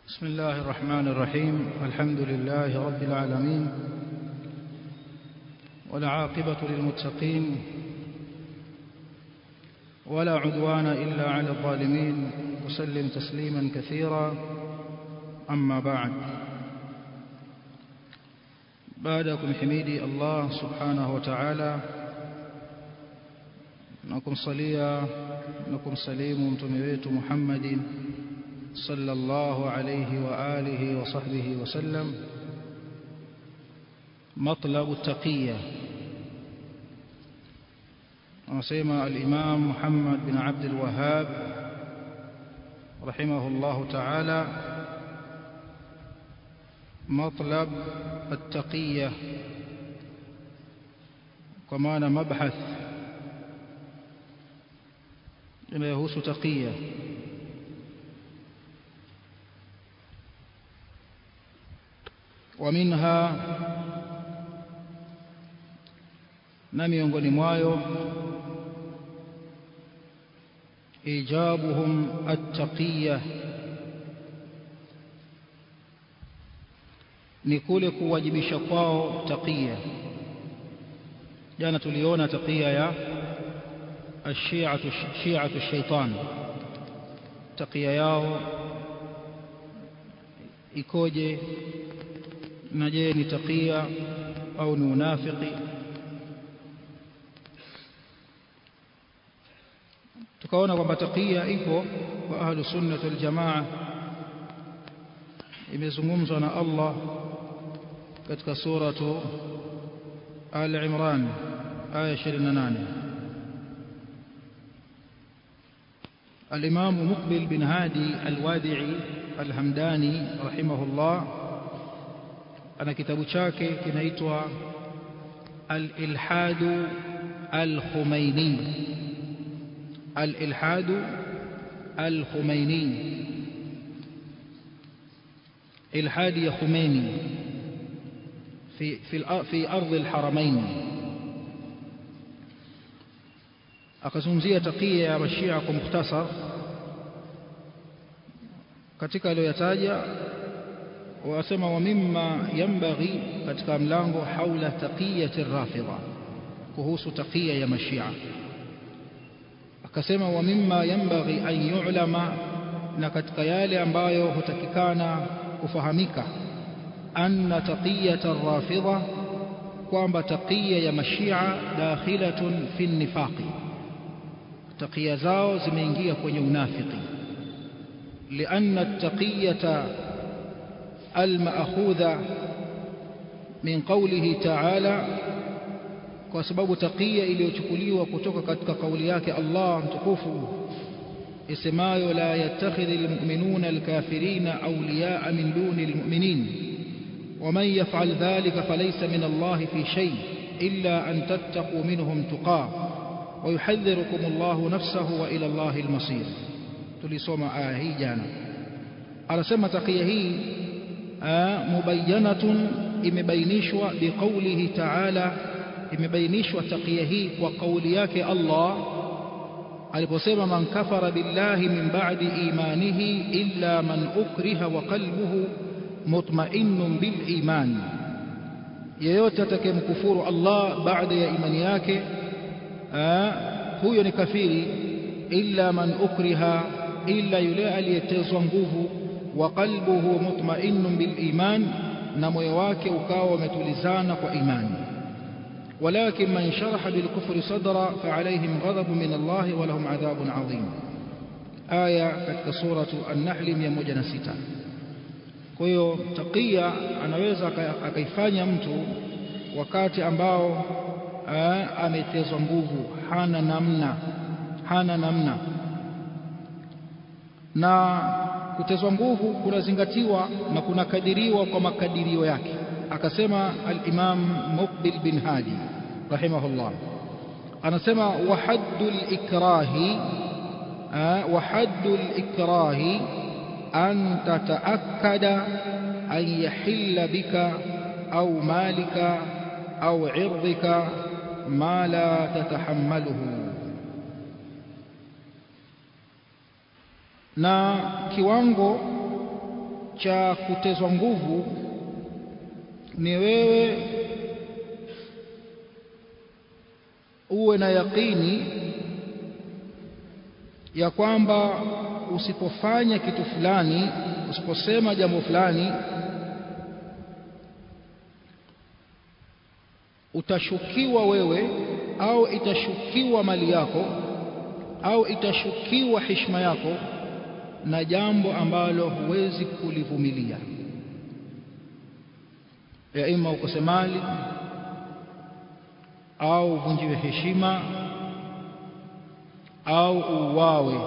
بسم الله الرحمن الرحيم الحمد لله رب العالمين والعاقبة للمتقين ولا عدوان إلا على الظالمين وسلم تسليما كثيرا أما بعد بعدكم حميدي الله سبحانه وتعالى نكم صليا نكم سليم متمويت محمد صلى الله عليه وآله وصحبه وسلم مطلب التقية وسيما الإمام محمد بن عبد الوهاب رحمه الله تعالى مطلب التقية كمان مبحث يهوس تقية ومنها na miongoni mwayo ijabuhum attaqiyya ni kule kuwajibisha kwao taqiya jana tuliona taqiya ya ashiatu shiatu shaitan taqiya yao ikoje na je ni taqiya au ni unafiki tukaona kwamba taqiya ipo kwa ahlu sunnah wal jamaa imezungumzwa na Allah katika suratu Al-Imran aya 28 الإمام مقبل بن هادي الوادعي الهمداني رحمه الله ana kitabu chake kinaitwa Al-Ilhadu Al-Khumaini Al-Ilhadu Al-Khumaini ilhadi ya Khomeini في في في ارض الحرمين akazungumzia takia ya mashia kwa mukhtasar katika aliyoyataja wasema wa mimma yanbaghi katika mlango haula taqiyati rafidha kuhusu taqiya ya mashia akasema wa mimma yanbaghi an yu'lama na katika yale ambayo hutakikana kufahamika anna taqiyata rafidha kwamba taqiya ya mashia dakhilatun fi nifaqi taqiya zao zimeingia kwenye unafiki lianna taqiyata المأخوذة من قوله تعالى kwa sababu taqiya iliyochukuliwa kutoka katika kauli yake Allah mtukufu isemayo la yattakhidhu almu'minuna alkafirina awliya'a min duni almu'minin ومن يفعل ذلك فليس من الله في شيء إلا أن تتقوا منهم تقاه ويحذركم الله نفسه وإلى الله المصير tulisoma aya hii jana anasema taqiya hii mubayyanatun imebainishwa biqaulihi ta'ala imebainishwa taqiya hii kwa kauli yake Allah aliposema man kafara billahi min ba'di imanihi illa man ukriha wa qalbuhu mutma'innun bil iman yeyote atakayemkufuru Allah baada ya imani yake huyo ni kafiri illa man ukriha illa yule aliyetezwa nguvu وقلبه مطمئن بالإيمان نمو wake ukawa umetulizana kwa imani ولكن من شرح بالكفر صدرا فعليهم غضب من الله ولهم عذاب عظيم آية katika suratu an-Nahl 106 kwa hiyo taqiya anaweza akaifanya mtu wakati ambao ametezwa nguvu hana namna hana namna na kutezwa nguvu kunazingatiwa na kunakadiriwa kwa makadirio yake akasema al-Imam Muqbil bin Hadi rahimahullah anasema wa haddul ikrahi wa haddul ikrahi an tataakkada an yahilla bika au malika au irdhika ma la tatahammaluhu na kiwango cha kutezwa nguvu ni wewe uwe na yaqini ya kwamba usipofanya kitu fulani usiposema jambo fulani utashukiwa wewe au itashukiwa mali yako au itashukiwa heshima yako na jambo ambalo huwezi kulivumilia ya ima ukose mali au uvunjiwe heshima au uwawe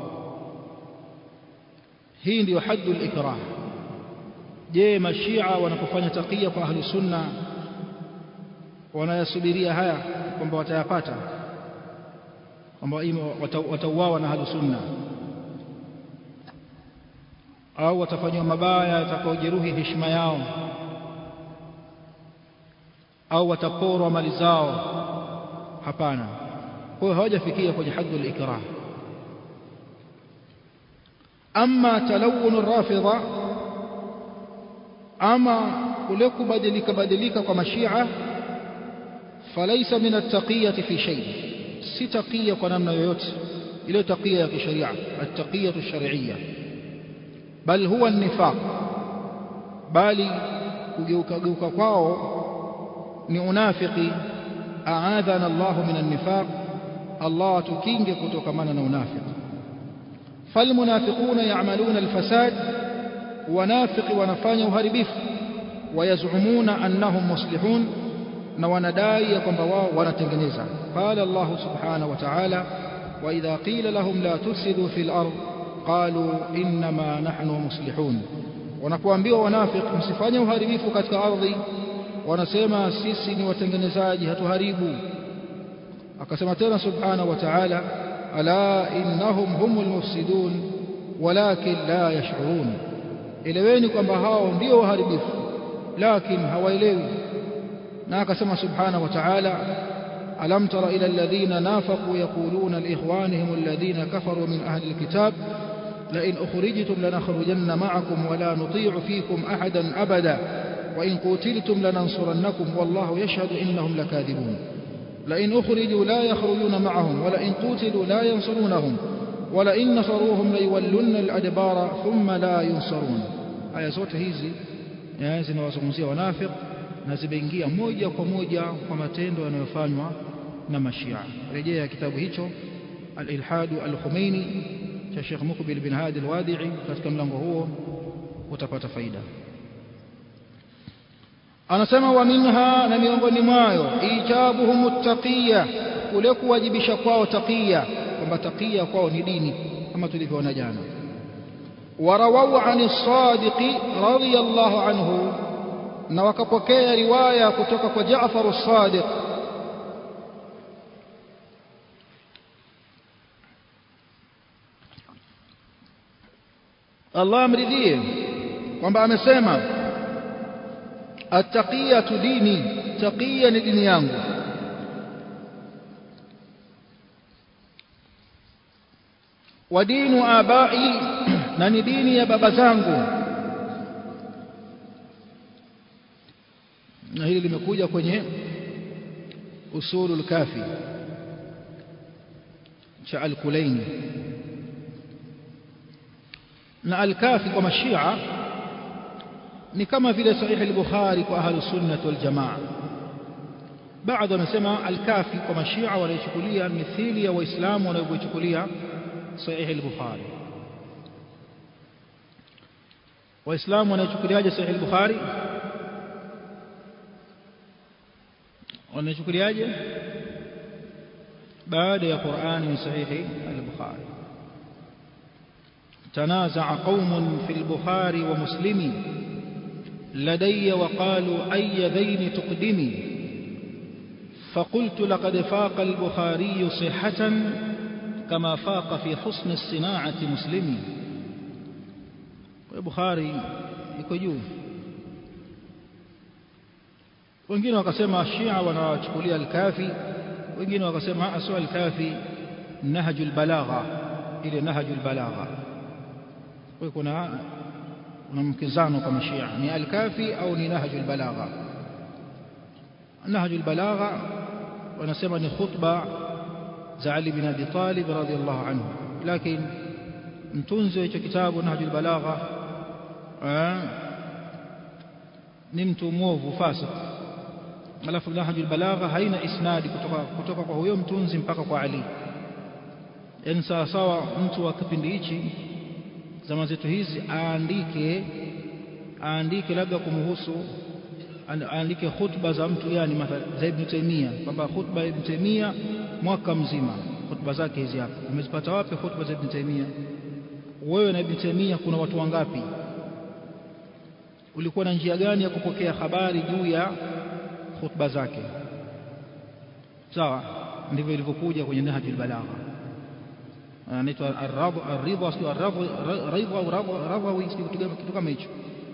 hii ndiyo haddu al-ikrah je mashia wanapofanya takia kwa ahli sunna wanayasubiria haya kwamba watayapata kwamba watauawa na ahli sunna au watafanywa mabaya yatakayojeruhi heshima yao au wataporwa mali zao hapana kwa hiyo hawajafikia kwenye haddu al-ikrah ama talawun rafidha ama kule kubadilika badilika kwa mashia falaisa min at-taqiyati fi shay si taqiya kwa namna yoyote ile taqiya ya kisheria at-taqiyatu ash-shar'iyya bal huwa an-nifaq bali kugeuka geuka kwao ni unafiki aadhana Allah min an-nifaq Allah tukinge kutokamana na unafiki فالمنافقون يعملون الفساد ونافق ونفanya uharibifu ويزعمون أنهم مصلحون na wanadai ya kwamba wao wanatengeneza qala Allah subhanahu wa ta'ala wa idha qila lahum la tufsidu fil ard qalu inma nahnu muslihun wanapoambiwa wanafiki msifanye uharibifu katika ardhi wanasema sisi ni watengenezaji hatuharibu akasema tena subhanahu wa ta'ala ala innahum humul mufsidun walakin la yash'urun eleweni kwamba hao ndio waharibifu lakini hawaelewi na akasema subhanahu wa ta'ala alam tara ila alladhina nafaqu yaquluna liikhwanihim alladhina kafaru min ahli alkitab la in ukhrijtum lanakhrujanna ma'akum wa la nuti'u fikum ahadan abada wa in qutiltum lanansurannakum wallahu yashhadu innahum lakadhibun لئن أخرجوا لا يخرجون معهم ولئن قتلوا لا ينصرونهم ولئن نصروهم ليولن الأدبار ثم لا ينصرون aya zote hizi zinawazungumzia wanafiq na zimeingia moja kwa moja kwa matendo yanayofanywa na mashia rejea kitabu hicho al-ilhadu al-khumaini cha Sheikh Mukbil bin Hadi al-Wadi'i katika mlango huo utapata faida anasema wa minha na miongoni mwayo ijabuhum muttaqiya kule kuwajibisha kwao taqiya kwamba taqiya kwao ni dini kama tulivyoona jana warawau ani sadiqi radiyallahu anhu na wakapokea riwaya kutoka kwa Jaafar as-Sadiq Allah amridhie kwamba amesema attaqiyatu dini taqiya ni dini yangu wa dinu abai na ni dini ya baba zangu na hili limekuja kwenye usulul kafi cha al-Kulaini na al-kafi kwa mashia ni kama vile sahih al-Bukhari kwa ahlu sunnah wal jamaa baadhi wanasema al-kafi kwa mashia wanaichukulia mithili ya waislamu wanavyochukulia sahih al-Bukhari waislamu wanaichukuliaje sahih al-Bukhari wanaichukuliaje baada ya Qur'ani ni sahihi al-Bukhari تنازع قوم في البخاري ومسلم لدي وقالوا أي ذين تقدمي فقلت لقد فاق البخاري صحة كما فاق في حسن الصناعة مسلمي البخاري يكجوه wengine wakasema Shia wanawachukulia al-Kafi wengine wakasema aswa al-Kafi nahjul balagha ile nahjul balagha kwa kuna una mkizano kwa mashia ni al-kafi au ni nahjul balagha nahjul balagha wanasema ni khutba za Ali bin Abi Talib radhiyallahu anhu lakini mtunzi wa hicho kitabu nahjul balagha ni mtu mwovu fasik alafu nahjul balagha haina isnadi kutoka kutoka kwa huyo mtunzi mpaka kwa Ali yani sawa sawa mtu wa kipindi hichi zama zetu hizi aandike aandike labda kumhusu aandike khutba za mtu yani mathalan za Ibn Taymiyyah kwamba khutba ya Ibn Taymiyyah mwaka mzima khutba zake hizi hapa umezipata wapi khutba za Ibn Taymiyyah wewe na Ibn Taymiyyah kuna watu wangapi ulikuwa na njia gani ya kupokea habari juu ya khutba zake sawa ndivyo ilivyokuja kwenye Nahjul Balagha anaitwa ar-ridha sio ar-ridha au radhawi kitu kama hicho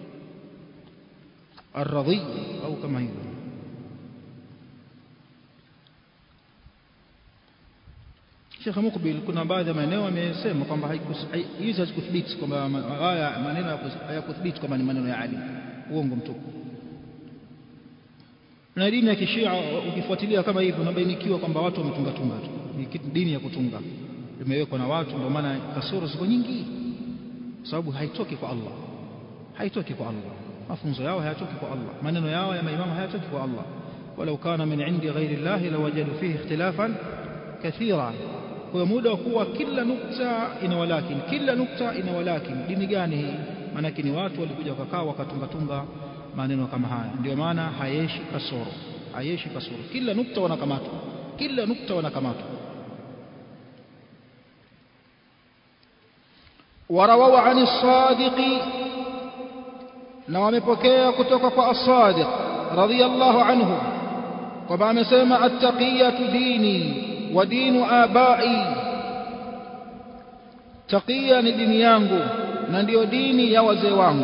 ar-radhi au kama hivyo Sheikh Mukbil kuna baadhi ya maeneo amesema kwamba hizi hazikuthibiti kwamba haya maneno hayakuthibiti kwamba ni maneno ya Ali uongo mtupu na dini ya kishia ukifuatilia kama hivyo unabainikiwa kwamba watu wametunga tunga tu ni dini ya kutunga imewekwa na watu ndio maana kasoro ziko nyingi sababu haitoki kwa Allah haitoki kwa Allah mafunzo yao hayatoki kwa Allah maneno yao ya maimamu hayatoki kwa Allah walau kana min indi ghairi Allah lawajadu fihi ikhtilafan kathira kwa muda wa kuwa kila nukta ina walakin kila nukta ina walakin dini gani hii maanake ni watu walikuja wakakaa wakatunga tunga maneno kama haya ndio maana hayeshi kasoro hayeshi kasoro kila nukta wanakamatwa kila nukta wanakamatwa ورووا عن الصادق na wamepokea kutoka kwa as-sadiq radiyallahu anhu kwamba amesema at-taqiyatu dini wa dinu abai taqiya ni dini yangu na ndiyo dini ya wazee wangu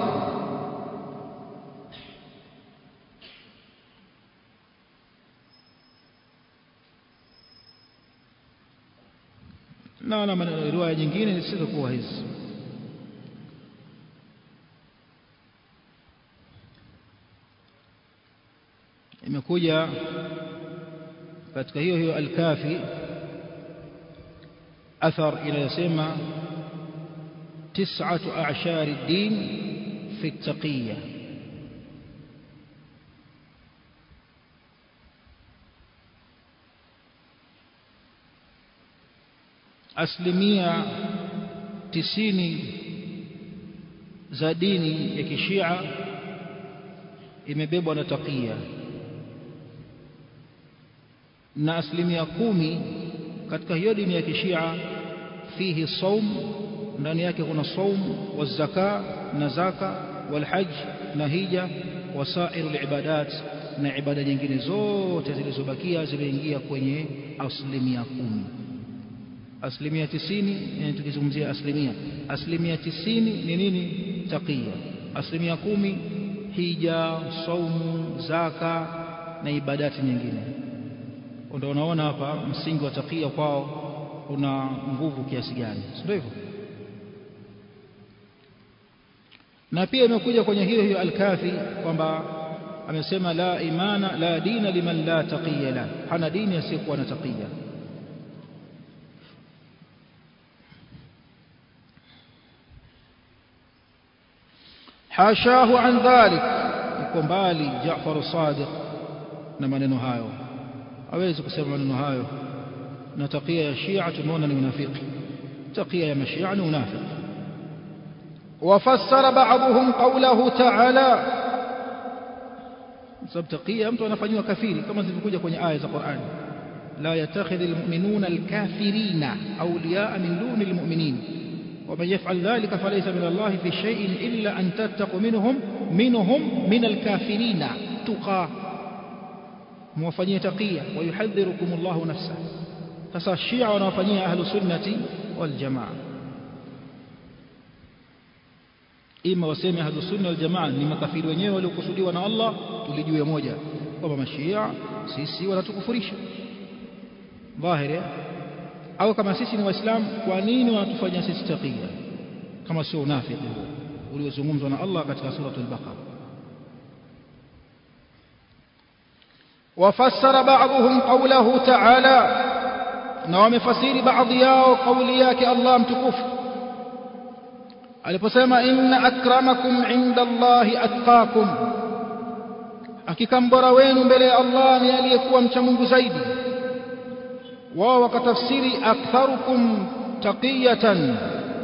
na na riwaya nyingine zisizokuwa hizi imekuja katika hiyo hiyo al-kafi athar inayosema tis'atu a'shari ad-din fi at-taqiyya asilimia tisini za dini ya kishia imebebwa na taqiya na asilimia kumi katika hiyo dini ya kishia fihi saum ndani yake kuna saum wa zaka na zaka wal hajj na hija wasairu libadat na ibada nyingine zote zilizobakia zimeingia kwenye asilimia kumi asilimia tisini yani tukizungumzia asilimia asilimia tisini ni nini taqiya asilimia kumi hija saumu zaka na ibadati nyingine ndio unaona hapa msingi wa taqiya kwao una nguvu kiasi gani sio hivyo na pia imekuja kwenye hiyo hiyo al-kafi kwamba amesema la imana la dina liman la taqiya la hana dini asiyekuwa na taqiya حاشاه عن ذلك yuko mbali Jaafar Sadiq na maneno hayo hawezi kusema maneno hayo na takia ya Shia tumeona ni unafiki takia ya mashia ni unafiki وفسر بعضهم قوله تعالى sababu takia mtu anafanywa kafiri kama zilivyokuja kwenye aya za Qur'an la yattakhidhul mu'minuna al-kafirina awliya'a min dunil mu'minin ومن يفعل ذلك فليس من الله في شيء إلا أن تتقوا منهم منهم من الكافرين تقى موفنية تقية ويحذركم الله نفسه فصار الشيعة ونوفنية أهل السنة والجماعة ima waseme ahlu sunna wal jamaa ni makafiri wenyewe waliokusudiwa na Allah tulijue moja kwamba mashia sisi wanatukufurisha dhahiri au kama sisi ni waislamu kwa nini wanatufanyia sisi taqiya kama sio unafiki huo uliozungumzwa na Allah katika suratul Baqara وفسر بعضهم قوله تعالى na wamefasiri baadhi yao kauli yake Allah mtukufu aliposema inna akramakum inda Allahi atqakum hakika mbora wenu mbele ya Allah ni aliyekuwa mcha Mungu zaidi wao wakatafsiri aktharukum taqiyatan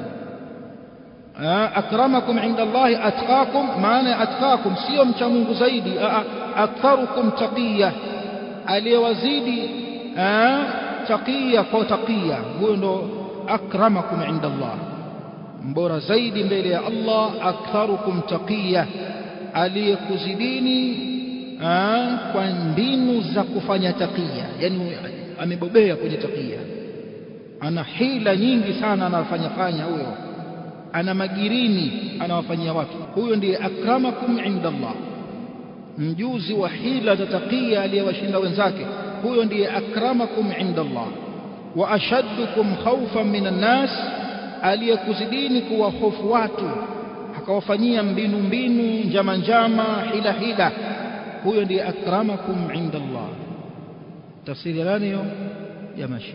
akramakum inda Allahi atqakum maana ya atqakum sio mcha Mungu zaidi aktharukum taqiya aliyewazidi taqiya kwa taqiya huyo ndo akramakum inda Allah mbora zaidi mbele ya Allah aktharukum taqiya aliyekuzidini kwa mbinu za kufanya taqiya yani amebobea kwenye taqiya ana hila nyingi sana anafanya fanya huyo ana magirini anawafanyia watu huyo ndiye akramakum inda Allah mjuzi wa hila za taqiya aliyewashinda wenzake huyo ndiye akramakum inda Allah wa ashaddukum khawfan minan nas aliyekuzidini kuwa hofu watu akawafanyia mbinu mbinu njama njama hila hila huyo ndiye akramakum inda Allah tafsiri ya nani hiyo ya mashia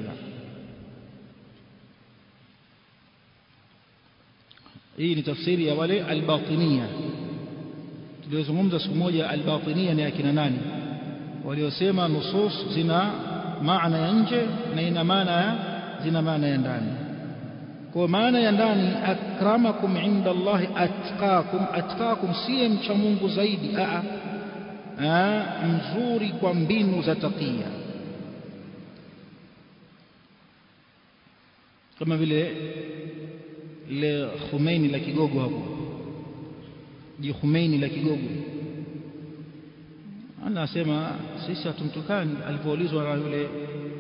hii ni tafsiri ya wale albatinia tuliozungumza siku moja albatinia ni akina nani waliosema nusus zina maana ya nje na ina maana ya zina maana ya ndani kwa maana ya ndani akramakum inda Allah atqakum atqakum siye mcha Mungu zaidi a a mzuri kwa mbinu za takia kama vile ile Khomeini la kigogo hapo ji Khomeini la kigogo anasema sisi hatumtukani alipoulizwa na yule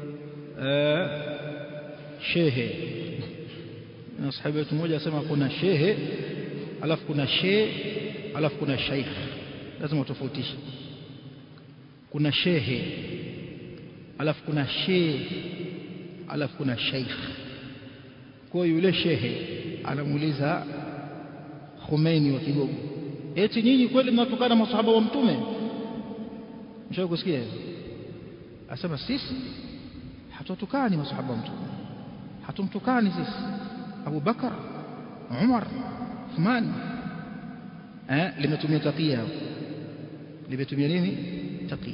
shehe na sahabi wetu mmoja asema kuna shehe alafu kuna shehe alafu kuna shaikh lazima utofautishe kuna shehe alafu kuna shehe alafu kuna shaikh kwa yule shehe anamuuliza Khomeini wa Kigogo eti nyinyi kweli mnatukana masahaba wa mtume mshawahi kusikia asema sisi hatutukani masahaba wa mtume hatumtukani sisi Abu Bakar Umar Uthman eh limetumia takia limetumia nini takia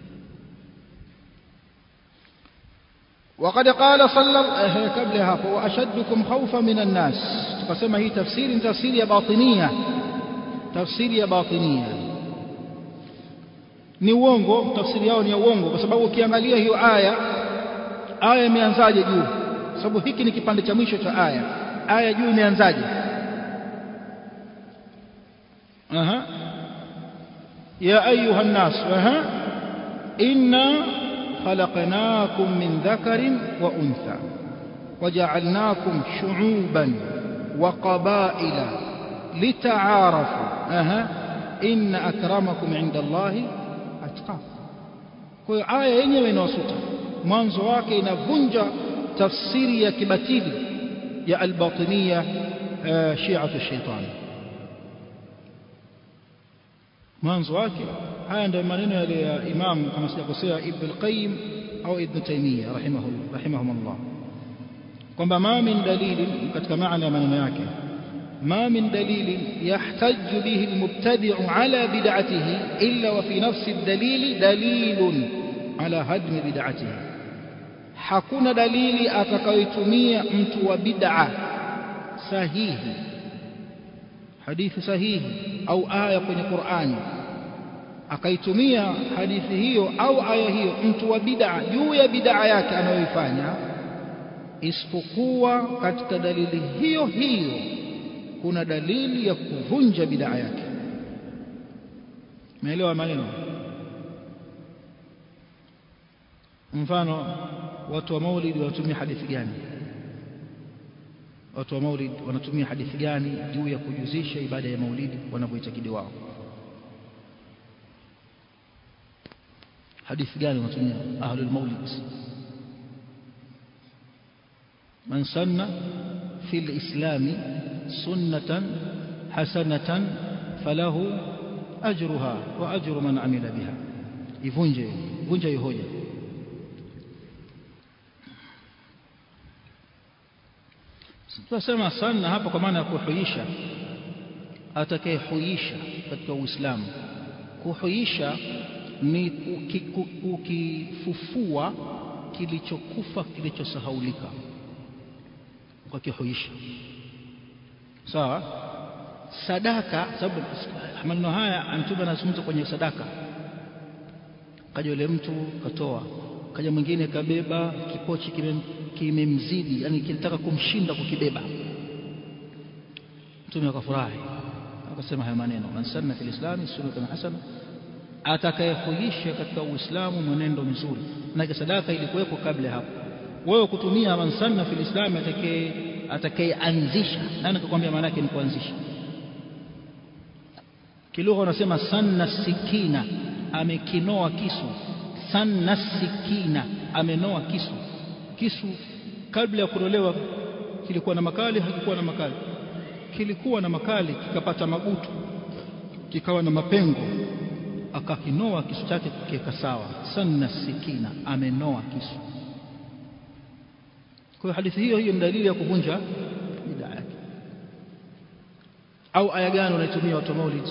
وقد قال صلى الله قبل hapo واشدكم خوفا من الناس tukasema hii tafsiri ni tafsiri ya batinia tafsiri ya batinia ni uongo tafsiri yao ni ya uongo kwa sababu ukiangalia hiyo aya aya imeanzaje juu sababu hiki ni kipande cha mwisho cha aya aya juu imeanzaje aha ya ayuha nas aha inna خلقناكم من ذكر وأنثى وجعلناكم شعوبا وقبائل لتعارفوا أها إن أكرمكم عند الله أتقاكم kwa aya yenyewe inawasuta mwanzo wake inavunja tafsiri ya kibatili ya albatinia shiatu shaitani mwanzo wake haya ndio maneno yale ya imam kama sijakosea ibn al-qayyim au ibn taymiyyah rahimahullah rahimahumullah kwamba ma min dalili katika maana ya maneno yake ما من دليل يحتج به المبتدع على بدعته إلا وفي نفس الدليل دليل على هدم بدعته hakuna dalili atakayoitumia mtu wa bid'a sahihi hadithi sahihi au aya kwenye Qur'ani akaitumia hadithi hiyo au aya hiyo mtu wa bid'a juu ya bid'a yake anayoifanya isipokuwa katika dalili hiyo hiyo kuna dalili ya kuvunja bid'a yake umeelewa maneno mfano watu wa maulid wanatumia hadithi gani watu wa maulid wanatumia hadithi gani juu ya kujuzisha ibada ya maulidi wanavyoitakidi wao hadithi gani wanatumia ahlul maulid man sanna fi lislami sunnatan hasanatan falahu ajruha wa ajru man amila biha ivunje vunja hiyo hoja tunasema sana hapa kwa maana ya kuhuisha atakayehuisha katika Uislamu kuhuisha ni ukifufua kilichokufa kilichosahaulika ukakihuisha sawa sadaka sababu maneno haya mtume anazungumza kwenye sadaka kaja yule mtu katoa kaja mwingine kabeba kipochi kimemzidi kime yani kilitaka kumshinda kukibeba mtume akafurahi akasema haya maneno man sanna fil islami sunnatan hasana atakayehuisha katika uislamu mwenendo mzuri na sadaka ilikuwepo kabla hapo wewe kutumia man sanna fil islami atakaye atakayeanzisha nani akakwambia maana yake ni kuanzisha kilugha unasema sanna sikina amekinoa kisu sanna sikina amenoa kisu kisu kabla ya kunolewa kilikuwa na makali hakikuwa na makali kilikuwa na makali kikapata magutu kikawa na mapengo akakinoa kisu chake kukiweka sawa sanna sikina amenoa kisu kwa hiyo hadithi hiyo hiyo ni dalili ya kuvunja bid'a yake au aya gani unaitumia watu maulid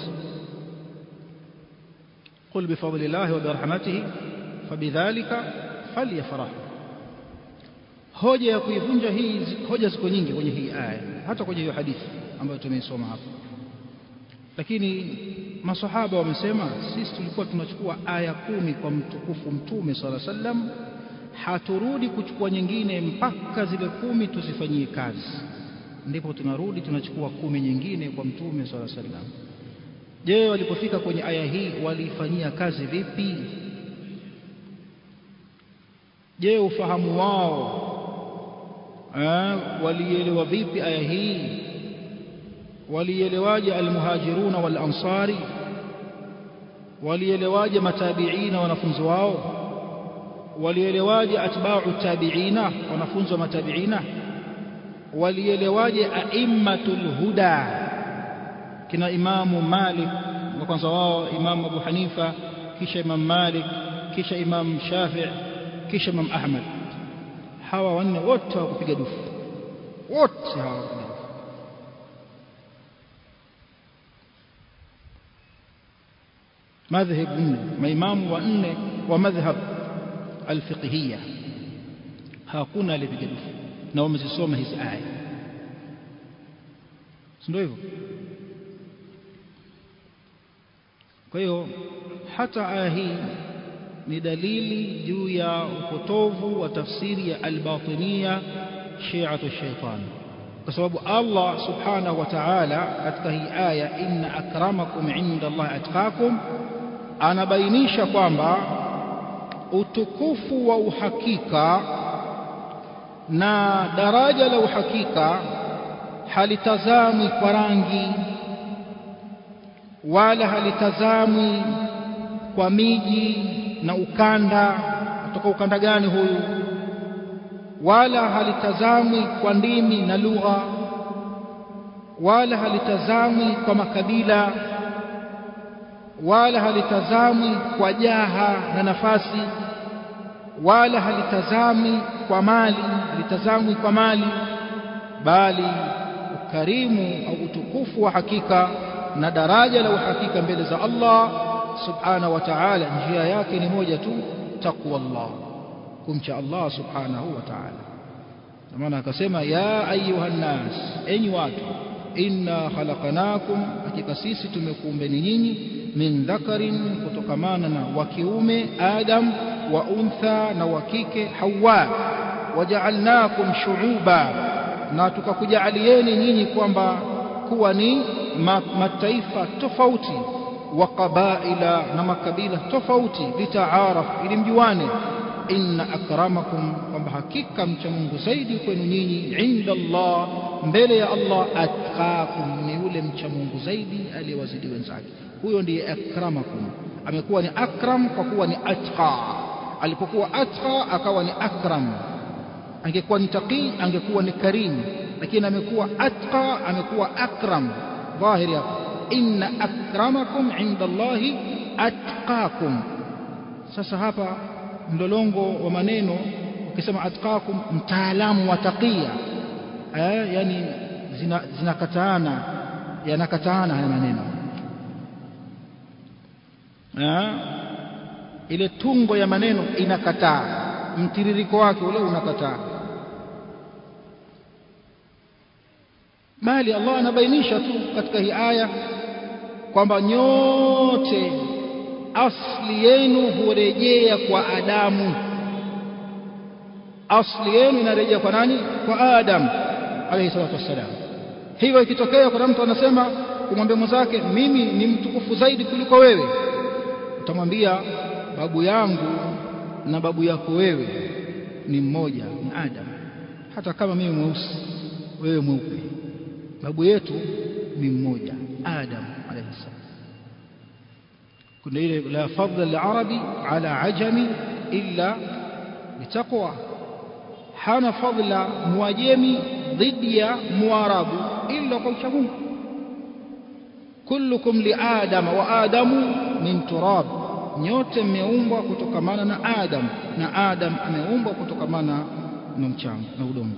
قل بفضل الله وبرحمته فبذلك فليفرحوا hoja ya kuivunja hii hoja ziko nyingi kwenye hii aya hata kwenye hiyo hadithi ambayo tumeisoma hapa lakini masahaba wamesema sisi tulikuwa tunachukua aya kumi kwa mtukufu mtume sala sallam haturudi kuchukua nyingine mpaka zile kumi tuzifanyie kazi ndipo tunarudi tunachukua kumi nyingine kwa mtume sala sallam je walipofika kwenye aya hii waliifanyia kazi vipi je ufahamu wao eh, walielewa vipi aya hii walielewaje almuhajiruna wal ansari walielewaje matabiina wanafunzi wao walielewaje atba'u tabiina wanafunzi wa matabiina walielewaje aimmatul huda kina imamu Malik wa kwanza wao imamu Abu Hanifa kisha imam Malik kisha imam Shafi' kisha imam Ahmad hawa wanne wote hawakupiga dufu wote hawakupiga dufu madhhab nne maimamu wa nne wa madhhab alfiqhiyya hakuna alipiga dufu na wamezisoma hizi aya ndio hivyo kwa hiyo hata aya hii ni dalili juu ya upotovu wa tafsiri ya albatinia shi'atu shaitan kwa sababu Allah subhanahu wa ta'ala katika hii aya inna akramakum inda Allah atqakum anabainisha kwamba utukufu wa uhakika na daraja la uhakika halitazamwi kwa rangi wala halitazamwi kwa miji na ukanda kutoka ukanda gani huyu wala halitazamwi kwa ndimi na lugha wala halitazamwi kwa makabila wala halitazamwi kwa jaha na nafasi wala halitazamwi kwa mali halitazamwi kwa mali bali ukarimu au utukufu wa hakika na daraja la uhakika mbele za Allah subhanahu wa ta'ala njia yake ni moja tu taqwa Allah kumcha Allah subhanahu wa ta'ala maana akasema ya ayuhan nas enyi watu inna khalaqnakum hakika sisi tumekuumbeni nyinyi min dhakarin kutokamana na wa kiume Adam wa untha na wa kike Hawa waja'alnakum shu'uba na tukakujaalieni nyinyi kwamba kuwa ni mataifa tofauti wa qabaila na makabila tofauti litaaraf ili mjuane inna akramakum kwamba hakika mcha Mungu zaidi kwenu nyinyi inda Allah mbele ya Allah atqakum ni yule mcha Mungu zaidi aliyewazidi wenzake huyo ndiye akramakum amekuwa ni akram kwa kuwa ni atqa alipokuwa atqa akawa ni akram angekuwa ni taqi angekuwa ni karim lakini amekuwa atqa amekuwa akram dhahiri hapo inna akramakum inda Allahi atqakum sasa hapa mlolongo wa maneno ukisema atqakum mtaalamu wa taqiya eh yani zinakataana zina yanakataana haya maneno eh ile tungo ya maneno inakataa mtiririko wake ule unakataa bali Allah anabainisha tu katika hii aya kwamba nyote asli yenu hurejea kwa Adamu asli yenu inarejea kwa nani kwa Adam alayhi salatu wassalam hivyo ikitokea kuna mtu anasema kumwambia mwenzake mimi ni mtukufu zaidi kuliko wewe utamwambia babu yangu na babu yako wewe ni mmoja ni Adam hata kama mimi mweusi wewe mweupe babu yetu ni mmoja Adam alayhi salam kuna ile la fadla al-arabi ala ajami illa bitaqwa hana fadla muajemi dhidi ya muarabu illa kwa uchamungu kullukum li adam wa adamu min turab nyote mmeumbwa kutokamana na adam na adam ameumbwa kutokamana na mchanga na udongo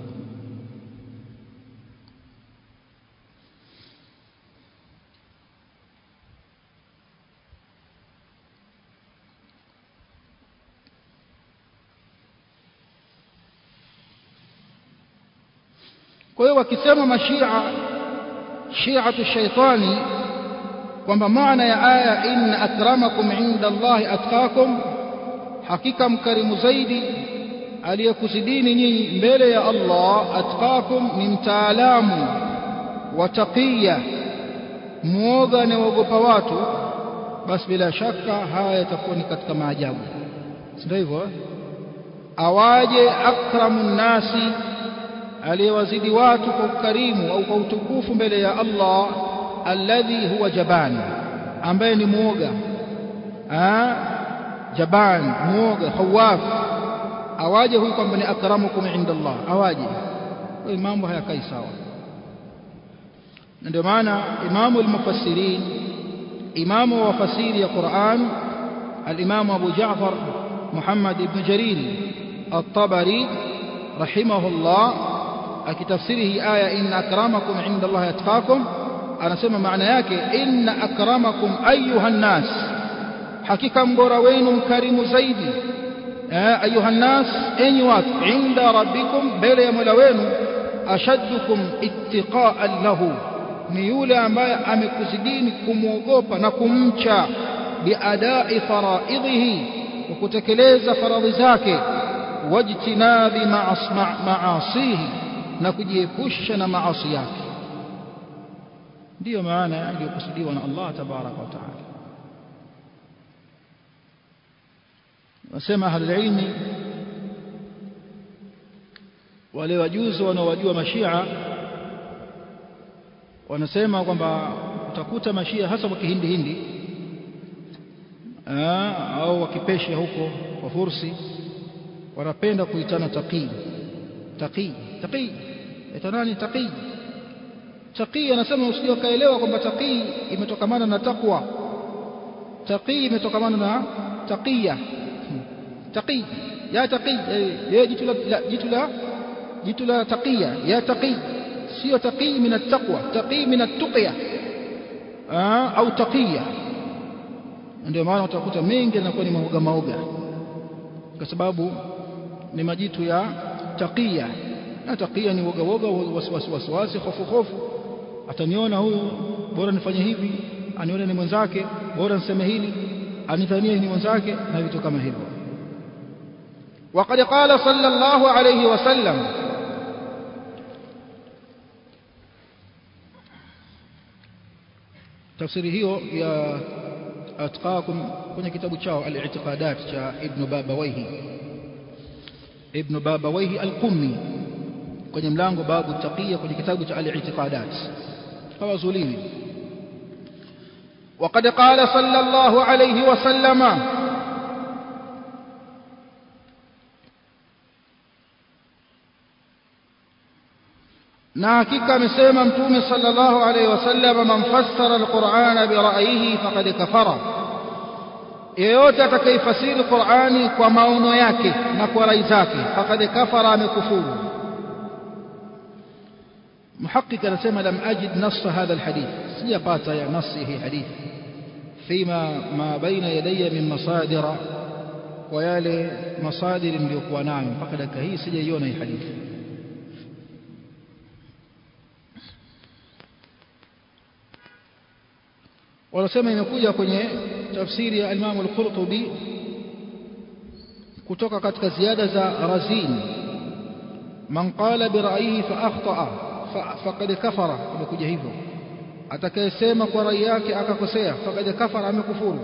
kwa hiyo wakisema mashia shiatu shaitani kwamba maana ya aya inna akramakum inda Allahi atqakum hakika mkarimu zaidi aliyekuzidini nyinyi mbele ya Allah atqakum ni mtaalamu wa taqiya muoga anayeogopa watu basi bila shaka haya yatakuwa ni katika maajabu si ndio hivyo awaje akramun nasi aliyewazidi watu kwa ukarimu au kwa utukufu mbele ya Allah alladhi huwa jaban ambaye ni muoga ah jaban muoga khawaf awaje huyu kwamba ni akramukum inda Allah awaje kwa mambo hayakai sawa na ndio maana imamu al-mufassirin imamu wa wafasiri ya Qur'an al-imamu Abu Ja'far Muhammad ibn Jarir at-Tabari rahimahullah akitafsiri hii aya inna akramakum inda Allah yatqakum anasema maana yake inna akramakum ayuha nas hakika mbora wenu mkarimu zaidi ayuha nas enyi watu inda rabbikum mbele ya mola wenu ashaddukum ittiqaan lahu ni yule ambaye amekuzidini kumwogopa na kumcha biadai faraidhihi kwa kutekeleza faradhi zake wajtinabi maasihi na kujiepusha na maasi yake ndiyo maana iliyokusudiwa na Allah tabaraka wa taala wasema ahlulilmi wale wajuzi wanaowajua mashia wanasema kwamba utakuta mashia hasa kwa kihindi hindi au wakipesha huko kwa fursi wanapenda kuitana taqi taqi taqi ita nani taqi taqi anasema usije ukaelewa kwamba taqi imetokamana na taqwa taqi imetokamana na taqiya taqi ya taqi ya jitu la jitu la jitu la taqiya ya taqi sio taqi min at-taqwa taqi min at-tuqya au taqiya ndio maana utakuta mengi yanakuwa ni maoga maoga kwa sababu ni majitu ya taqiya na taqiya ni woga woga wasiwasi wasiwasi hofu hofu ataniona huyu bora nifanye hivi anione ni mwenzake bora niseme hili anidhanie ni mwenzake na vitu kama hivyo وقد قال صلى الله عليه وسلم tafsiri hiyo ya atqakum kwenye kitabu chao al-i'tiqadat cha ibn babawayhi ibn babawayhi al-qummi kwenye mlango babu taqiya kwenye kitabu cha al-i'tiqadat kama zulili وقد قال صلى الله عليه وسلم na hakika amesema mtume sallallahu alaihi wasallam man fassara alqur'ana bira'yihi faqad kafara yeyote atakayefasiri Qur'ani kwa maono yake na kwa rai zake faqad kafara amekufuru محقق anasema lam ajid nass hadha alhadith sijapata ya nass hii hadith fima ma baina yadayya min masadira kwa yale masadiri niliyokuwa nayo mpaka dakika hii sijaiona hii hadithi wanasema imekuja kwenye tafsiri ya Imam al-Qurtubi kutoka katika ziada za Razin man qala bi ra'yihi fa akhta'a faqad kafara imekuja hivyo atakayesema kwa rai yake akakosea faqad kafara amekufuru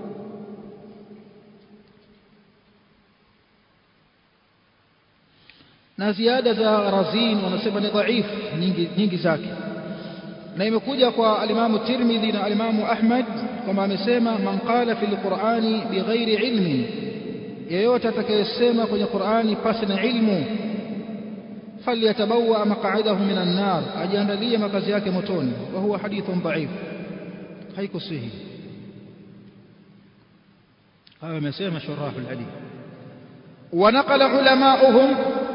na ziada za Razin wanasema ni dhaifu nyingi nyingi zake na imekuja kwa alimamu Tirmidhi na alimamu Ahmad kwamba amesema man qala fil Qur'ani bighairi ilmi yeyote atakayesema kwenye Qur'ani pasi na ilmu falyatabawa maq'adahu minan nar ajiandalie makazi yake motoni wa huwa hadithun dhaif haikusihi haya amesema shurahul hadith ونقل علماؤهم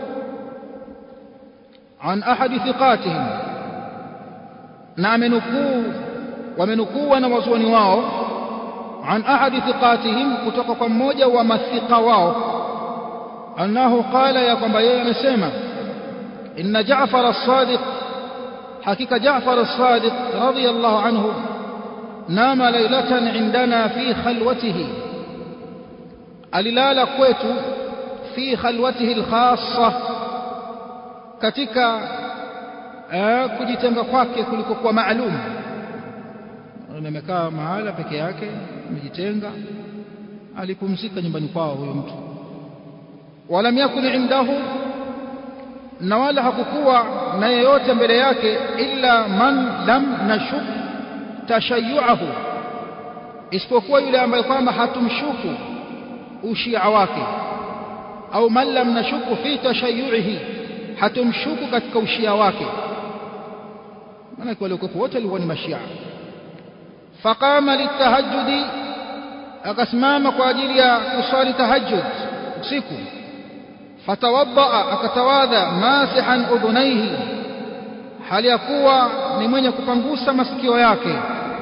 عن أحد ثقاتهم na amenukuu wamenukuu wanawazuoni wao an ahadi thiqatihim kutoka kwa mmoja wa mathika wao annahu qala ya kwamba yeye amesema inna Jaafar as-Sadiq hakika Jaafar as-Sadiq radiyallahu anhu nama laylatan indana fi khalwatihi alilala kwetu fi khalwatihi al-khassa katika kujitenga kwake kulikokuwa maalum amekaa mahala peke yake amejitenga alipumzika nyumbani kwao huyo mtu walam yakun indahu na wala hakukuwa na yeyote mbele yake illa man lam nashuk tashayyuahu isipokuwa yule ambaye kwamba hatumshuku ushia wake au man lam nashuku fi tashayyuihi hatumshuku katika ushia wake maana waliokuwa wote walikuwa ni mashia faqama litahajjudi akasimama kwa ajili ya kuswali tahajjud usiku fatawaddaa akatawadha masihan udhunaihi hali ya kuwa ni mwenye kupangusa masikio yake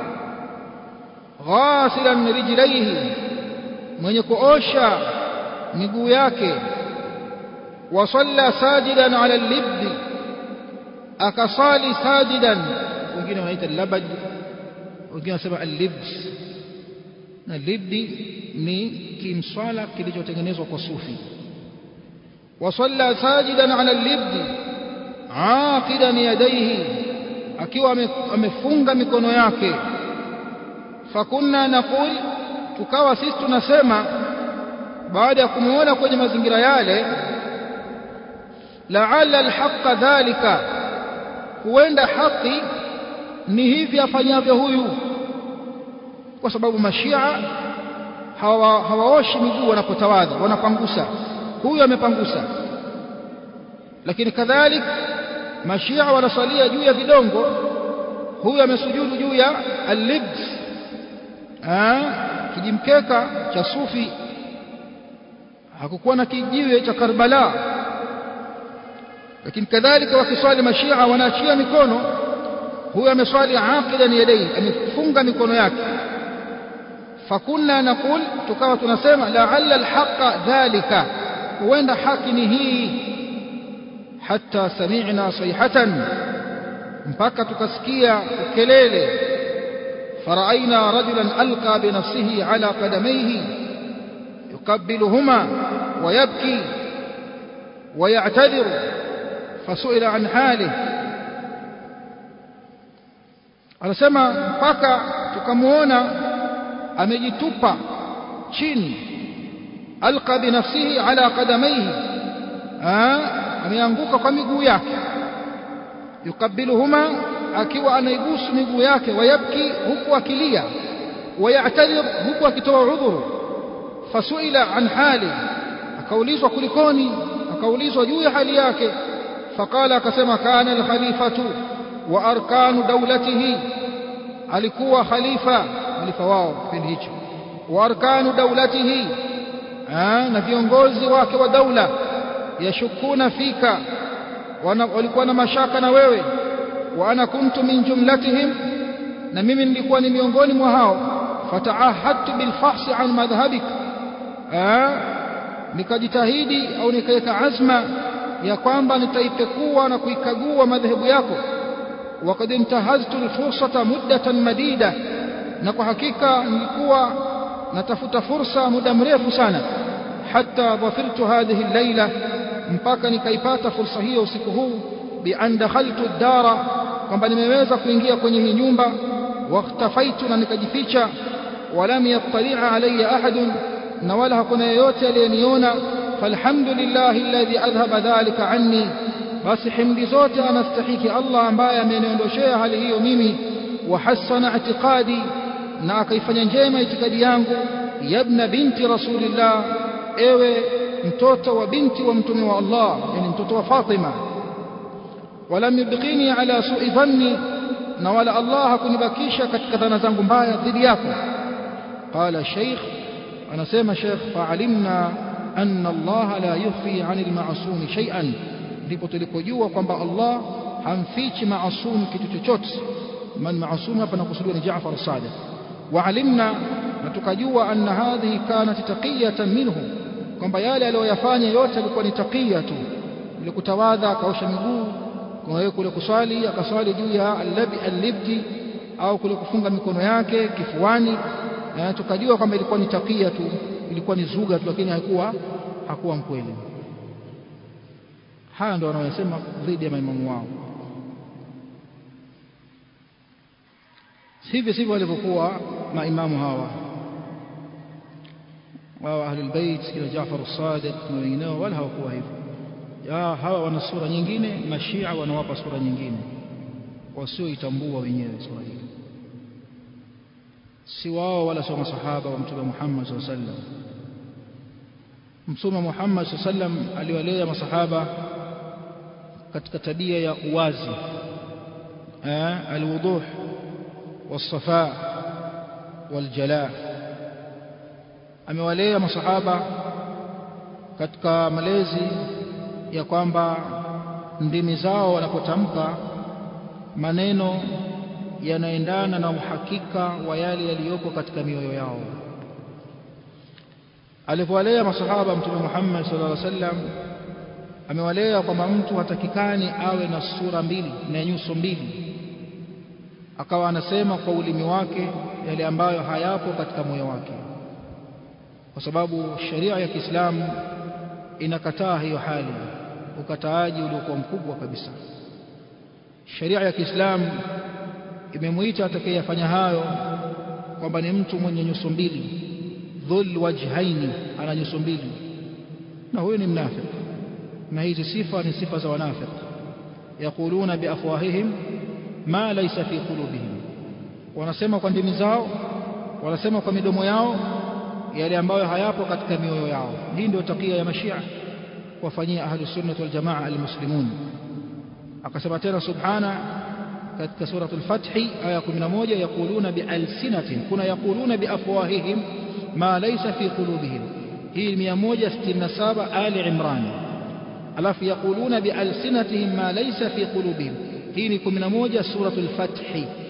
ghasilan rijlaihi mwenye kuosha miguu yake wasalla sajidan ala libdi akasali sajidan wengine wanaita labad wengine wanasema al-libs na libdi ni kimswala kilichotengenezwa kwa sufi wasalla sajidan ala al-libdi aqidan yadayhi akiwa amefunga mikono yake fakunna naqul tukawa sisi tunasema baada ya kumuona kwenye mazingira yale la'alla al-haqqa dhalika huenda haki ni hivi afanyavyo huyu kwa sababu mashia hawa hawaoshi miguu wanapotawadha wanapangusa huyu amepangusa lakini kadhalik mashia wanasalia juu ya vidongo huyu amesujudu juu ya al-libs kijimkeka cha sufi hakukuwa na kijiwe cha Karbala lakini kadhalika wakiswali mashia wanaachia mikono huyo ameswali aqidan yadayhi amefunga mikono yake fakunna naqul tukawa tunasema la'alla alhaqa dhalika huenda haki ni hii hatta sami'na sayhatan mpaka tukasikia kelele فرأينا رجلا ألقى بنفسه على قدميه يقبلهما ويبكي ويعتذر فسئل عن حاله anasema mpaka tukamuona amejitupa chini alqa binafsihi ala qadamaihi ameanguka kwa miguu yake yukabiluhuma akiwa anaigusu miguu yake wayabki huku akilia wayatadhir huku akitoa udhuru fasuila an hali akaulizwa kulikoni akaulizwa juu ya hali yake faqala akasema kana alkhalifatu wa arkanu dawlatihi alikuwa khalifa khalifa wao kipindi hicho wa arkanu dawlatihi na viongozi wake wa daula yashukuna fika walikuwa na mashaka na wewe wa ana kuntu min jumlatihim na mimi nilikuwa ni miongoni mwa hao fataahadtu bilfahsi an madhhabik nikajitahidi au nikaweka azma ya kwamba nitaipekua na kuikagua madhehebu yako وقد انتهزت الفرصة مدة مديدة na kwa hakika nilikuwa natafuta fursa muda mrefu sana hatta dhafirtu hadhihi al-laila mpaka nikaipata fursa hiyo usiku huu bi an dakhaltu ad-dara kwamba nimeweza kuingia kwenye hii nyumba wakhtafaitu na nikajificha walam yattali'a alayya ahadun na wala hakuna yeyote aliyeniona falhamdulillahi alladhi adhhaba dhalika anni basi himdi zote anastahiki Allah ambaye ameniondoshea hali hiyo mimi wa hasana i'tiqadi na akaifanya njema itikadi yangu yabna binti rasulillah ewe mtoto wa binti wa mtume wa Allah yani mtoto wa Fatima walam yubqini ala su'i dhanni na wala Allah hakunibakisha katika dhana zangu mbaya dhidi yako qala sheikh anasema sheikh fa'alimna anna Allah la yukhfi 'anil ma'sum shay'an ndipo tulipojua kwamba Allah hamfichi maasum kitu chochote man maasum hapa nakusudiwa ni Jaafar as-Sadiq waalimna na tukajua anna hadhihi kanat taqiyatan minhu kwamba yale aliyoyafanya yote alikuwa ni taqiya tu ile kutawadha akaosha miguu kwa kule kuswali akaswali juu ya allabi allibti au kule kufunga mikono yake kifuani na tukajua kwamba ilikuwa ni taqiya tu ilikuwa ni zuga tu lakini haikuwa hakuwa mkweli haya ndio wanayosema dhidi ya maimamu wao hivi sivyo walivyokuwa maimamu hawa wao ahlul bait kila Jaafar as-Sadiq na wengineo wala hawakuwa hivyo ya hawa wana sura nyingine mashia wanawapa sura nyingine wasioitambua wenyewe sura hii si wao wala sio masahaba wa mtume Muhammad sallallahu alaihi wasallam mtume Muhammad sallallahu alaihi wasallam aliwalea masahaba katika tabia ya uwazi alwuduh والصفاء والجلاء amewalea masahaba katika malezi ya kwamba ndimi zao wanapotamka maneno yanaendana na uhakika wa yale yaliyopo katika mioyo yao alipowalea masahaba mtume Muhammad sallallahu alaihi wasallam amewalea kwamba mtu hatakikani awe na sura mbili na nyuso mbili akawa anasema kwa ulimi wake yale ambayo hayapo katika moyo wake kwa sababu sheria ya Kiislamu inakataa hiyo hali ukataaji uliokuwa mkubwa kabisa sheria ya Kiislamu imemuita atakayefanya hayo kwamba ni mtu mwenye nyuso mbili dhul wajhaini ana nyuso mbili na huyo ni mnafiki na hizi sifa ni sifa za wanafiki yaquluna biafwahihim ma laysa fi qulubihim wanasema kwa ndimi zao wanasema kwa midomo yao yale ambayo hayapo katika mioyo yao hii ndio takia ya mashia wafanyia ahlu sunnah wal jamaa almuslimun akasema tena subhana katika suratul fath aya 11 yaquluna bialsinatin kuna yaquluna biafwahihim ma laysa fi qulubihim hii 167 ali imran alafu yaquluna bialsinatihim ma laysa fi qulubihim hii ni 11 suratul fath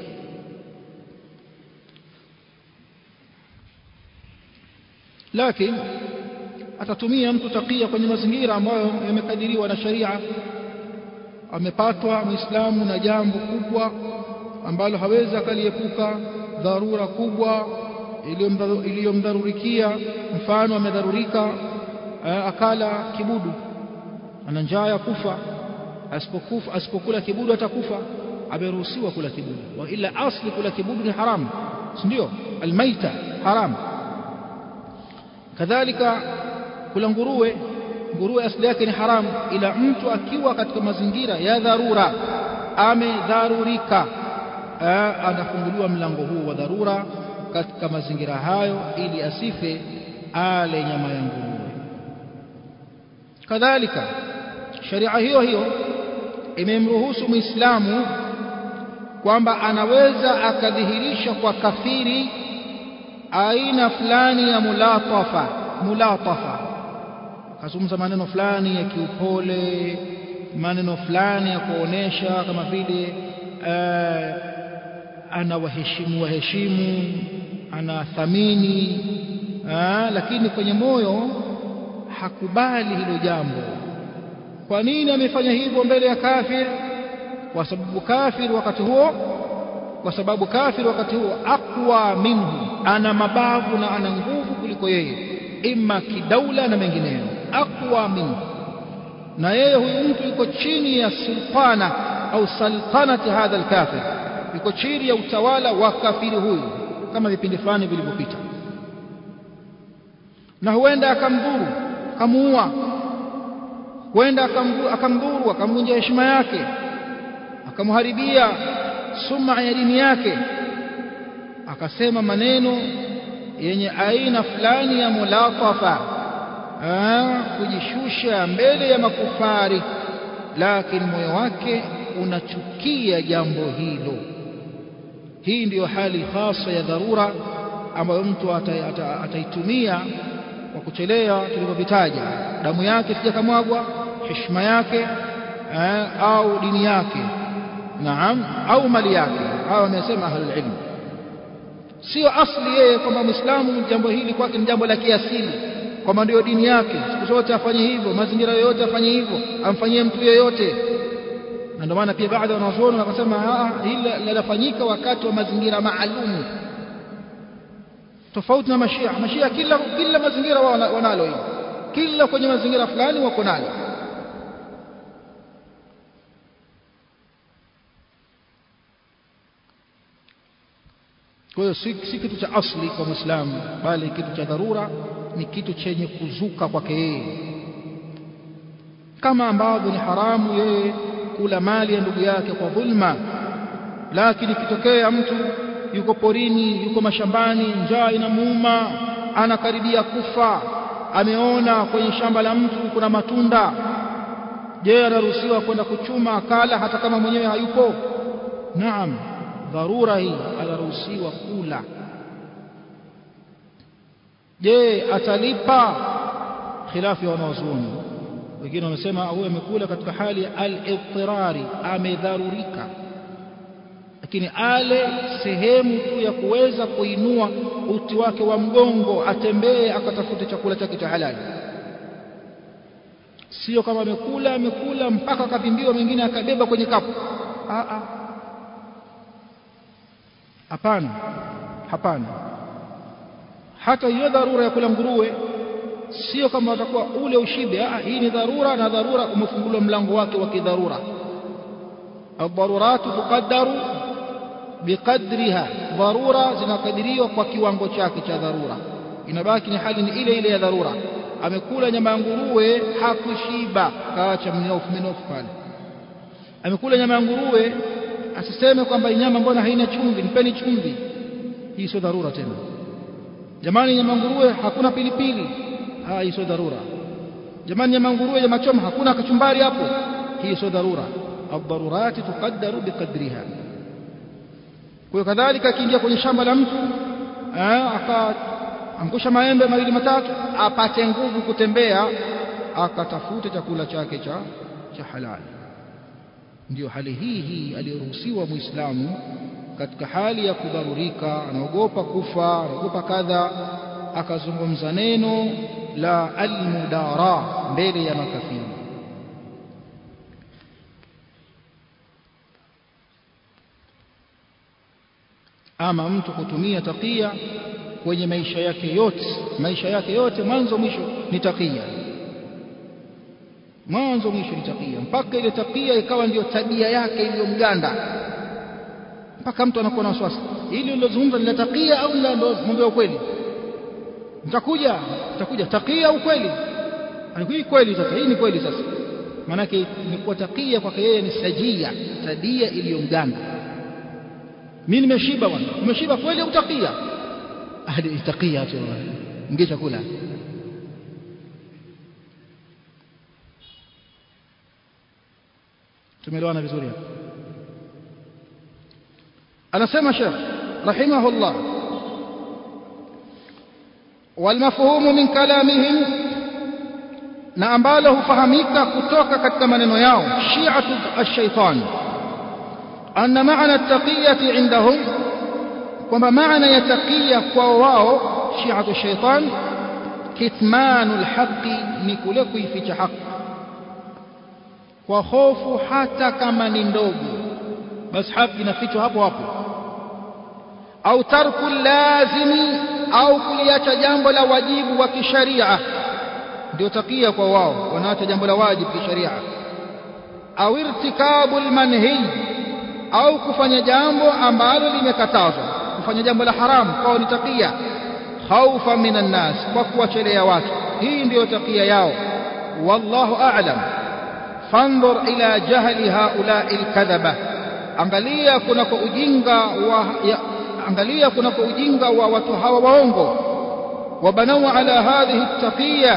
lakini atatumia mtu takia kwenye mazingira ambayo yamekadiriwa na sharia amepatwa muislamu na jambo kubwa ambalo hawezi akaliepuka dharura kubwa iliyomdharurikia mfano amedharurika akala kibudu ana njaa ya kufa asipokufa asipokula kibudu atakufa ameruhusiwa kula kibudu wa ila asli kula kibudu ni haramu si ndio almaita haramu kadhalika kula nguruwe nguruwe asili yake ni haramu ila mtu akiwa katika mazingira ya dharura amedharurika anafunguliwa mlango huu wa dharura katika mazingira hayo ili asife ale nyama ya nguruwe kadhalika sharia hiyo hiyo imemruhusu muislamu kwamba anaweza akadhihirisha kwa kafiri aina fulani ya mulatafa mulatafa akazungumza maneno fulani ya kiupole maneno fulani ya kuonesha kama vile anawaheshimu waheshimu anathamini lakini kwenye moyo hakubali hilo jambo kwa nini amefanya hivyo mbele ya kafir kwa sababu kafir wakati huo kwa sababu kafir wakati huo aqwa minhu ana mabavu na ana nguvu kuliko yeye imma kidaula na mengineyo aqwa minhu na yeye huyu mtu yuko chini ya sultana au saltanati hadha alkafir yuko chini ya utawala wa kafiri huyu kama vipindi fulani vilivyopita na huenda akamdhuru akamuua huenda akamdhuru akamvunja heshima yake akamharibia suma ya dini yake akasema maneno yenye aina fulani ya mulatafa kujishusha mbele ya makufari lakini moyo wake unachukia jambo hilo hii ndiyo hali hasa ya dharura ambayo mtu ataitumia kwa kuchelea tulivyovitaja damu yake sijakamwagwa heshima yake au dini yake naam au mali yake hawa wamesema ahlul ilm sio asli yeye kwamba muislamu jambo hili kwake ni jambo la kiasili kwamba ndio dini yake siku zote afanye hivyo mazingira yoyote afanye hivyo amfanyie mtu yeyote na ndio maana pia baadhi ya wanazuoni wakasema hili linafanyika wakati wa mazingira maalumu tofauti na mashia mashia kila kila mazingira wanalo hili kila kwenye mazingira fulani wako nalo kwa hiyo si, si kitu cha asli kwa muislamu bali kitu cha dharura ni kitu chenye kuzuka kwake yeye kama ambavyo ni haramu yeye kula mali ya ndugu yake kwa dhulma lakini ikitokea mtu yuko porini yuko mashambani njaa inamuuma anakaribia kufa ameona kwenye shamba la mtu kuna matunda je anaruhusiwa kwenda kuchuma akala hata kama mwenyewe hayupo naam dharura hii anaruhusiwa kula je atalipa khilafu ya wanawazuoni wengine wamesema huyo amekula katika hali ya al-ittirari amedharurika lakini ale sehemu tu ya kuweza kuinua uti wake wa mgongo atembee akatafute chakula chake cha halali sio kama amekula amekula mpaka akavimbiwa mengine akabeba kwenye kapu a a hapana hapana hata hiyo dharura ya kula nguruwe sio kama watakuwa ule ushibe ah hii ni dharura na dharura umefunguliwa mlango wake wa kidharura الضرورات تقدر بقدرها dharura zinakadiriwa kwa kiwango chake cha dharura inabaki ni hali ni ile ile ya dharura amekula nyama ya nguruwe hakushiba kaacha mnofu minofu pale amekula nyama ya nguruwe asiseme kwamba nyama mbona haina chumvi nipeni chumvi hii sio dharura tena jamani nyama nguruwe hakuna pilipili ah hii sio dharura jamani nyama nguruwe nyama choma hakuna kachumbari hapo hii sio dharura الضرورات تقدر بقدرها kwa kadhalika akiingia kwenye shamba la mtu akaangusha maembe mawili matatu apate nguvu kutembea akatafute chakula chake cha cha halali ndio hali hii hii aliyoruhusiwa muislamu katika hali ya kudharurika anaogopa kufa anaogopa kadha akazungumza neno la almudara mbele ya makafiri ama mtu kutumia takia kwenye maisha yake yote maisha yake yote mwanzo mwisho ni takia mwanzo mwisho ni takia mpaka ile takia ikawa ndiyo tabia yake iliyomganda mpaka mtu anakuwa na wasiwasi ili ulilozungumza ni la takia au la mambo ya ukweli nitakuja nitakuja takia au kweli hii kweli sasa hii ni kweli sasa maanake imekuwa takia kwake yeye ni sajia tabia iliyomganda mimi nimeshiba bwana umeshiba kweli au takia hadi takia tu ingia chakula tumeelewana vizuri hapa anasema Sheikh rahimahullah والمفهوم من كلامهم na ambalo hufahamika kutoka katika maneno yao shi'atu ash-shaytan anna ma'na at-taqiyati indahum kwamba maana ya taqiya kwa wao shi'atu ash-shaytan kitmanu al-haqqi ni kule kuificha haki kwa hofu hata kama ni ndogo basi haki inafichwa hapo hapo au tarku lazimi au kuliacha jambo la wajibu wa kisharia ndio takia kwa wao wanaacha jambo la wajibu kisharia au irtikabu almanhi au kufanya jambo ambalo limekatazwa kufanya jambo la haramu kwao ni takia khaufa minan nas kwa kuwachelea watu hii ndiyo takia yao wallahu a'lam fanzur ila jahli haula'i alkadhaba angalia kunako ujinga wa ya, angalia kunako ujinga wa watu hawa waongo wabanau ala hadhihi at-taqiyya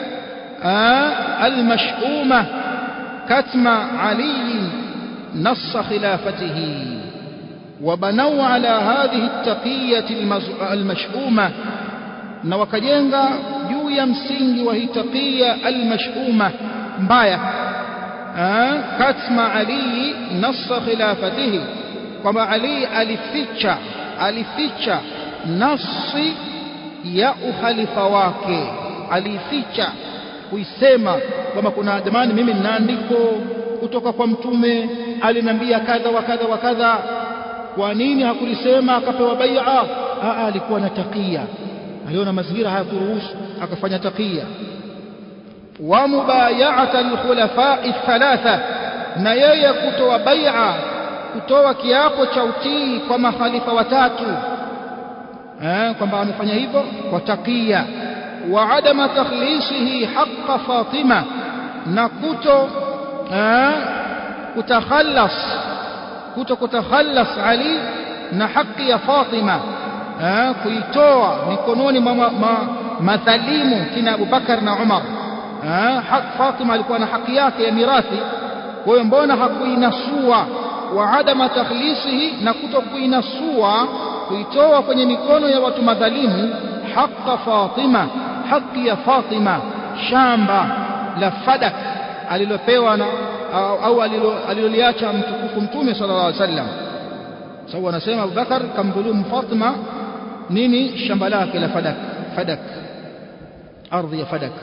المشؤومة كتم علي نص خلافته وبنوا على هذه التقية المشؤومة na wakajenga juu ya msingi wa hii taqiya almashuma mbaya katma ali nassa khilafatihi kwamba ali alificha alificha nasi ya uhalifa wake alificha kuisema kwamba kuna jamani mimi nina andiko kutoka kwa mtume aliniambia kadha wa kadha wa kadha kwa nini hakulisema akapewa bai'a alikuwa na takia aliona mazingira hayakuruhusu akafanya takia wa mubaya'ata alkhulafa'i thalatha na yeye kutoa bai'a kutoa kiapo cha utii kwa mahalifa watatu eh kwamba amefanya hivyo kwa takia وعدم تخليصه حق فاطمة نكتو كتخلص كتو كتخلص علي نحق يا فاطمة kuitoa mikononi mwa madhalimu kina Abubakar na Umar haq Fatima alikuwa na haki yake ya mirathi kwa hiyo mbona hakuinasua wa adama takhlisihi na kutokuinasua kuitoa kwenye mikono ya watu madhalimu haqa Fatima haki ya Fatima shamba la Fadak alilopewa na au aliloliacha mtukufu mtume sallallahu alaihi wasallam sababu anasema Abubakar kamdhulumu Fatima nini shamba lake la Fadak Fadak ardhi ya Fadak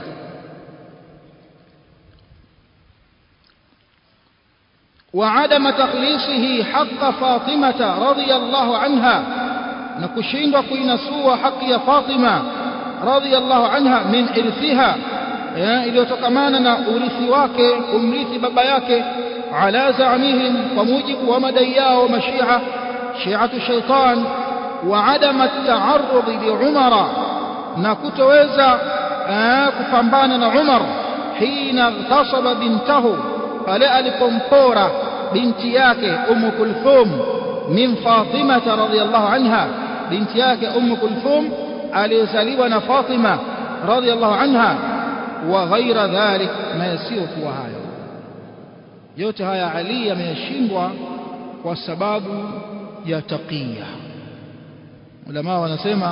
وعدم تخليصه حق فاطمة رضي الله عنها نكشين كينسوا حق يا فاطمة رضي الله عنها من إرثها iliyotokamana na urithi wake kumrithi baba yake ala zaamihim kwa mujibu wa madai yao mashia shiatu shaitan wa adama at-ta'arrud li umara na kutoweza kupambana na Umar hina ghtasaba bintahu pale alipompora binti yake Umm Kulthum min Fatima radhiyallahu anha binti yake Umm Kulthum aliyezaliwa na Fatima radhiyallahu anha wa ghaira dhalik na yasiyokuwa hayo yote haya Ali ameyashindwa kwa sababu ya taqiya ulama wanasema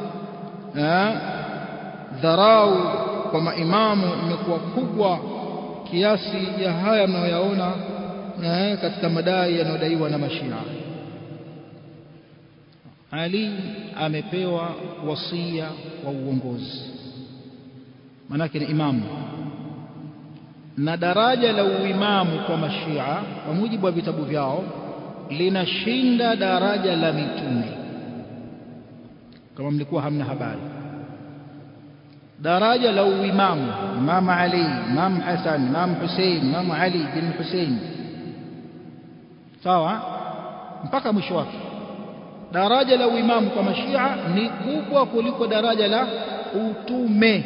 dharau kwa maimamu imekuwa kubwa kiasi ya haya mnayoyaona katika madai yanayodaiwa na mashia Ali amepewa wasia wa uongozi manake ni imamu na daraja la uimamu kwa mashia kwa mujibu wa vitabu vyao linashinda daraja la mitume kama mlikuwa hamna habari daraja la uimamu Imam Ali Imam Hassan Imam Hussein Imam Ali bin Hussein sawa mpaka mwisho wake daraja la uimamu kwa mashia ni kubwa kuliko daraja la utume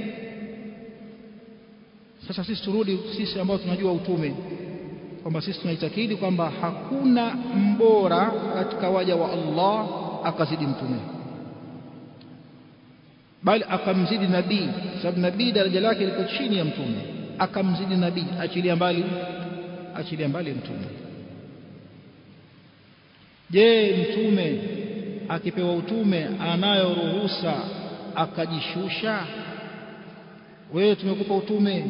sasa sisi turudi sisi ambao tunajua utume kwamba sisi tunaitakidi kwamba hakuna mbora katika waja wa Allah akazidi mtume bali akamzidi nabii sababu nabii daraja lake liko chini ya mtume akamzidi nabii achilia mbali achilia mbali mtume je mtume akipewa utume anayo ruhusa akajishusha wewe tumekupa utume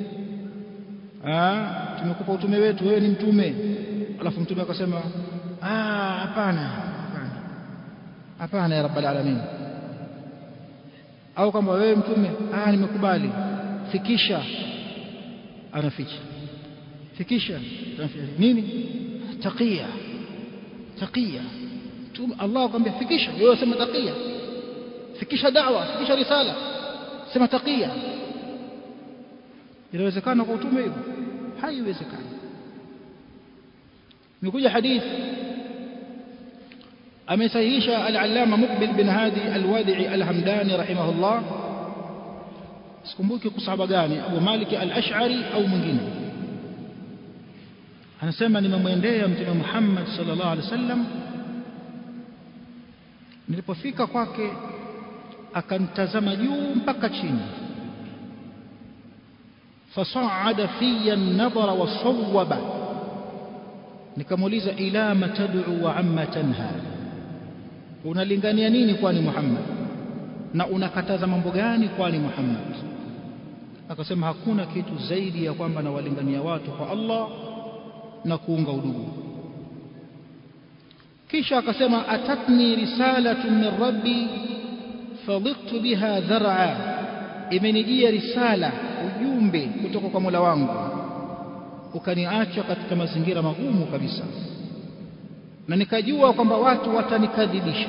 ah tumekupa utume wetu wewe ni mtume alafu mtume akasema ah hapana hapana hapana ya rabbal alamin au kama wewe mtume ah nimekubali fikisha anaficha fikisha nini taqiya taqiya mtume Allah akwambia fikisha wewe sema taqiya fikisha da'wa fikisha risala sema taqiya inawezekana kwa utume hivyo haiwezekani nikuja hadithi amesahihisha al-allama muqbil bin hadi al-wadi'i al-hamdani rahimahullah sikumbuki kusahaba gani Abu Malik al-Ash'ari au mwingine anasema nimemwendea mtume Muhammad sallallahu alaihi wasallam nilipofika kwake akanitazama juu mpaka chini fasaada fiya an-nadhara wasawwaba nikamuuliza ila matad'u wa amma tanha unalingania nini kwani Muhammad na unakataza mambo gani kwani Muhammad akasema hakuna kitu zaidi ya kwamba nawalingania watu kwa Allah na kuunga udugu kisha akasema atatni risalatu min rabbi fadhiqtu biha dhar'a imenijia risala ujumbe kutoka kwa Mola wangu ukaniacha katika mazingira magumu kabisa na nikajua kwamba watu watanikadhibisha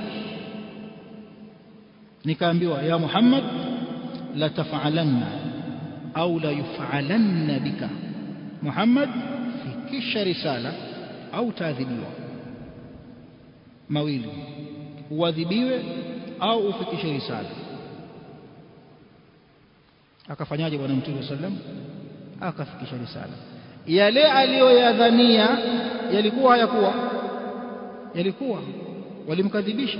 nikaambiwa ya Muhammad la taf'alanna au la yuf'alanna bika Muhammad fikisha risala au taadhibiwa mawili uadhibiwe au ufikishe risala akafanyaje bwana mtume sallam akafikisha risala yale aliyoyadhania yalikuwa hayakuwa yalikuwa walimkadhibisha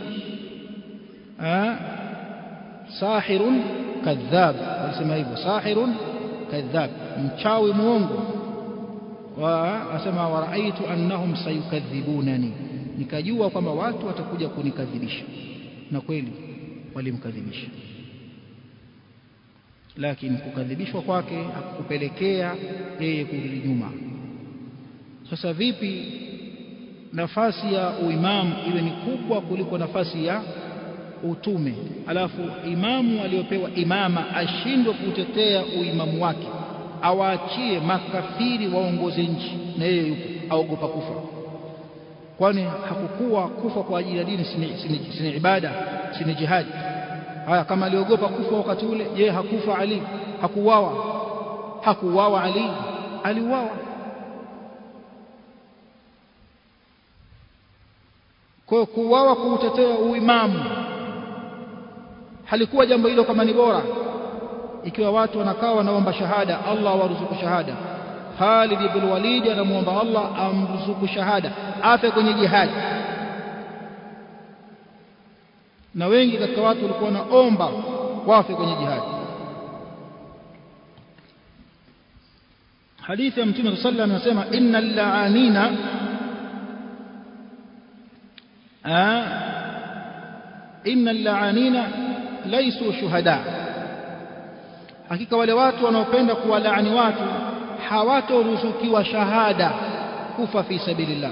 sahirun kadhab walisema hivyo sahirun kadhab mchawi muongo wa asema waraaitu annahum sayukadhibunani nikajua kwamba watu watakuja kunikadhibisha na kweli walimkadhibisha lakini kukadhibishwa kwake hakupelekea yeye kurudi nyuma sasa vipi nafasi ya uimamu iwe ni kubwa kuliko nafasi ya utume alafu imamu aliyopewa imama ashindwe kutetea uimamu wake awaachie makafiri waongoze nchi na yeye yupo aogopa kufa kwani hakukuwa kufa kwa ajili ya dini si ibada si jihadi haya kama aliogopa kufa wakati ule je hakufa ali hakuuawa hakuuawa ali aliuawa kwa kuuawa kuutetea uimamu halikuwa jambo hilo kama ni bora ikiwa watu wanakaa wanaomba shahada Allah waruzuku shahada Khalid ibn Walid anamuomba Allah amruzuku shahada afe kwenye jihadi na wengi katika watu walikuwa wanaomba wafe kwenye jihadi hadithi ya mtume sallallahu alayhi wasallam anasema innal la'anina innal la'anina laysu shuhada hakika wale watu wanaopenda kuwalaani watu hawatoruzukiwa shahada kufa fi sabilillah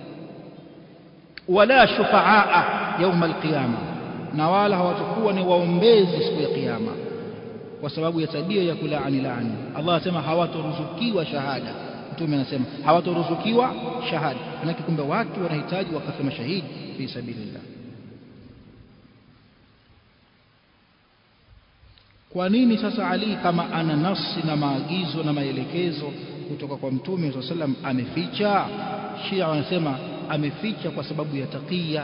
wala shufaa يوم القيامه na wala hawatakuwa ni waombezi siku ya kiyama kwa sababu ya tabia ya kulaani laani Allah anasema hawatoruzukiwa shahada mtume anasema hawatoruzukiwa shahada manake kumbe watu wanahitaji wakafe mashahidi fi sabilillah kwa nini sasa Ali kama ana nafsi na maagizo na maelekezo kutoka kwa mtume swalla sallam ameficha Shia wanasema ameficha kwa sababu ya taqiya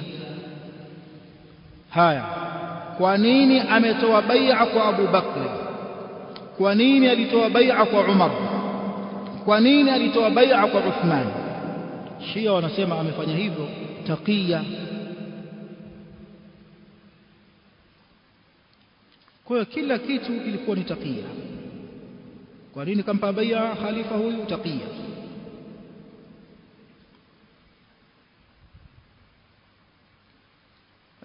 haya kwa nini ametoa bai'a kwa Abu Bakr kwa nini alitoa bai'a kwa Umar kwa nini alitoa bai'a kwa Uthman Shia wanasema amefanya hivyo taqiya kwa hiyo kila kitu ilikuwa ni taqiya kwa nini kampa bai'a khalifa huyu taqiya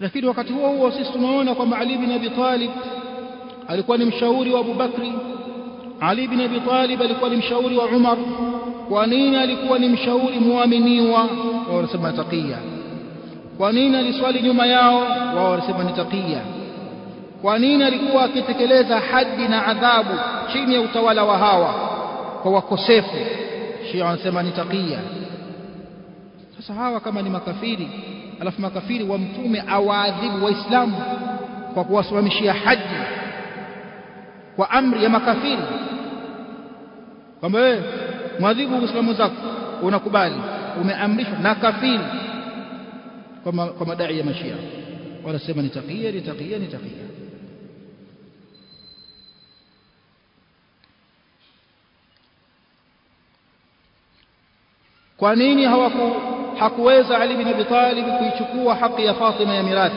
lakini wakati huo huo sisi tunaona kwamba Ali bin Abi Talib alikuwa ni mshauri wa Abu Bakri Ali bin Abi Talib alikuwa ni mshauri wa Umar kwa nini alikuwa ni mshauri muaminiwa wao wanasema taqiya kwa nini aliswali nyuma yao wao wanasema ni taqiya kwa nini alikuwa akitekeleza hadi na adhabu chini ya utawala wa hawa kwa wakosefu Shia wanasema ni taqiya sasa hawa kama ni makafiri alafu makafiri wa mtume awaadhibu waislamu kwa kuwasimamishia haji kwa amri ya makafiri kwamba wewe mwadhibu uislamu zako unakubali umeamrishwa na kafiri kwa, ma, kwa madai ya mashia wanasema ni taqiya ni taqiya ni taqiya kwa nini hawaku hakuweza Ali bin Abi Talib kuichukua haki ya Fatima ya mirathi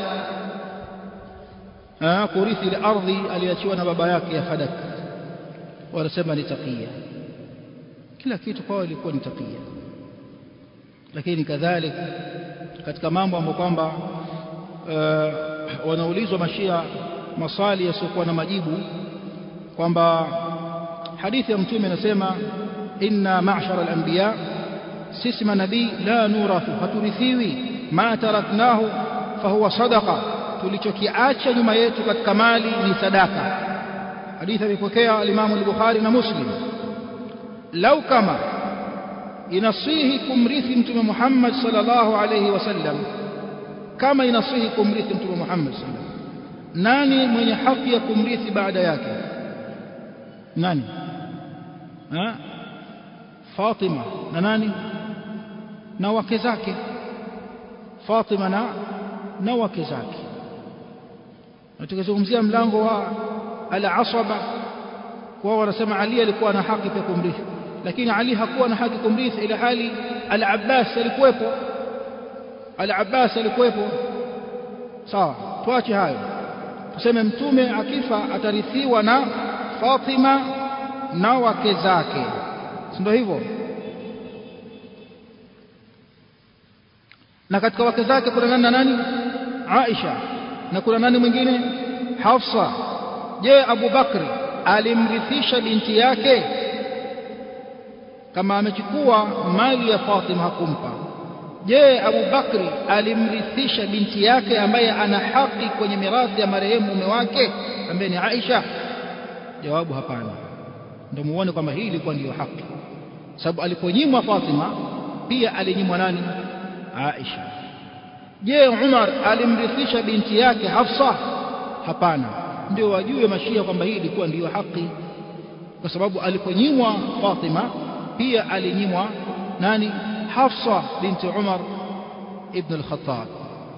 ah kurithi ile ardhi aliachiwa na baba yake ya Fadak wanasema ni taqiya kila kitu kwao ilikuwa ni taqiya lakini kadhalika katika mambo ambayo kwamba uh, wanaulizwa mashia maswali yasiokuwa na majibu kwamba hadithi ya mtume inasema inna ma'shara al-anbiya sisi manabii la nurathu haturithiwi ma taraknahu fahuwa sadaqa tulichokiacha nyuma yetu katika mali ni sadaka hadithi amepokea al-Imam al-Bukhari na Muslim lau kama inasihi kumrithi mtume Muhammad sallallahu alayhi wasallam kama inasihi kumrithi mtume Muhammad sallallahu nani mwenye haki ya kumrithi baada yake nani ha Fatima na nani na wake zake Fatima na na wake zake na tukizungumzia mlango wa al-asaba wao wanasema Ali alikuwa na haki ya kumrithi lakini Ali hakuwa na haki kumrithi ila hali al-Abbas alikuwepo al-Abbas alikuwepo sawa tuache hayo tuseme mtume akifa atarithiwa na Fatima na wake zake si ndio hivyo na katika wake zake kuna nani na nani Aisha na kuna nani mwingine Hafsa je Abu Bakri alimrithisha binti yake kama amechukua mali ya Fatima hakumpa je Abu Bakri alimrithisha binti yake ambaye ana haki kwenye mirathi ya marehemu mume wake ambaye ni Aisha jawabu hapana ndio muone kwamba hii ilikuwa ndiyo haki sababu aliponyimwa Fatima pia alinyimwa nani Aisha je Umar alimrithisha binti yake Hafsa hapana ndio wajue mashia kwamba hii ilikuwa ndiyo haki kwa sababu aliponyimwa Fatima pia alinyimwa nani Hafsa binti Umar ibn al-Khattab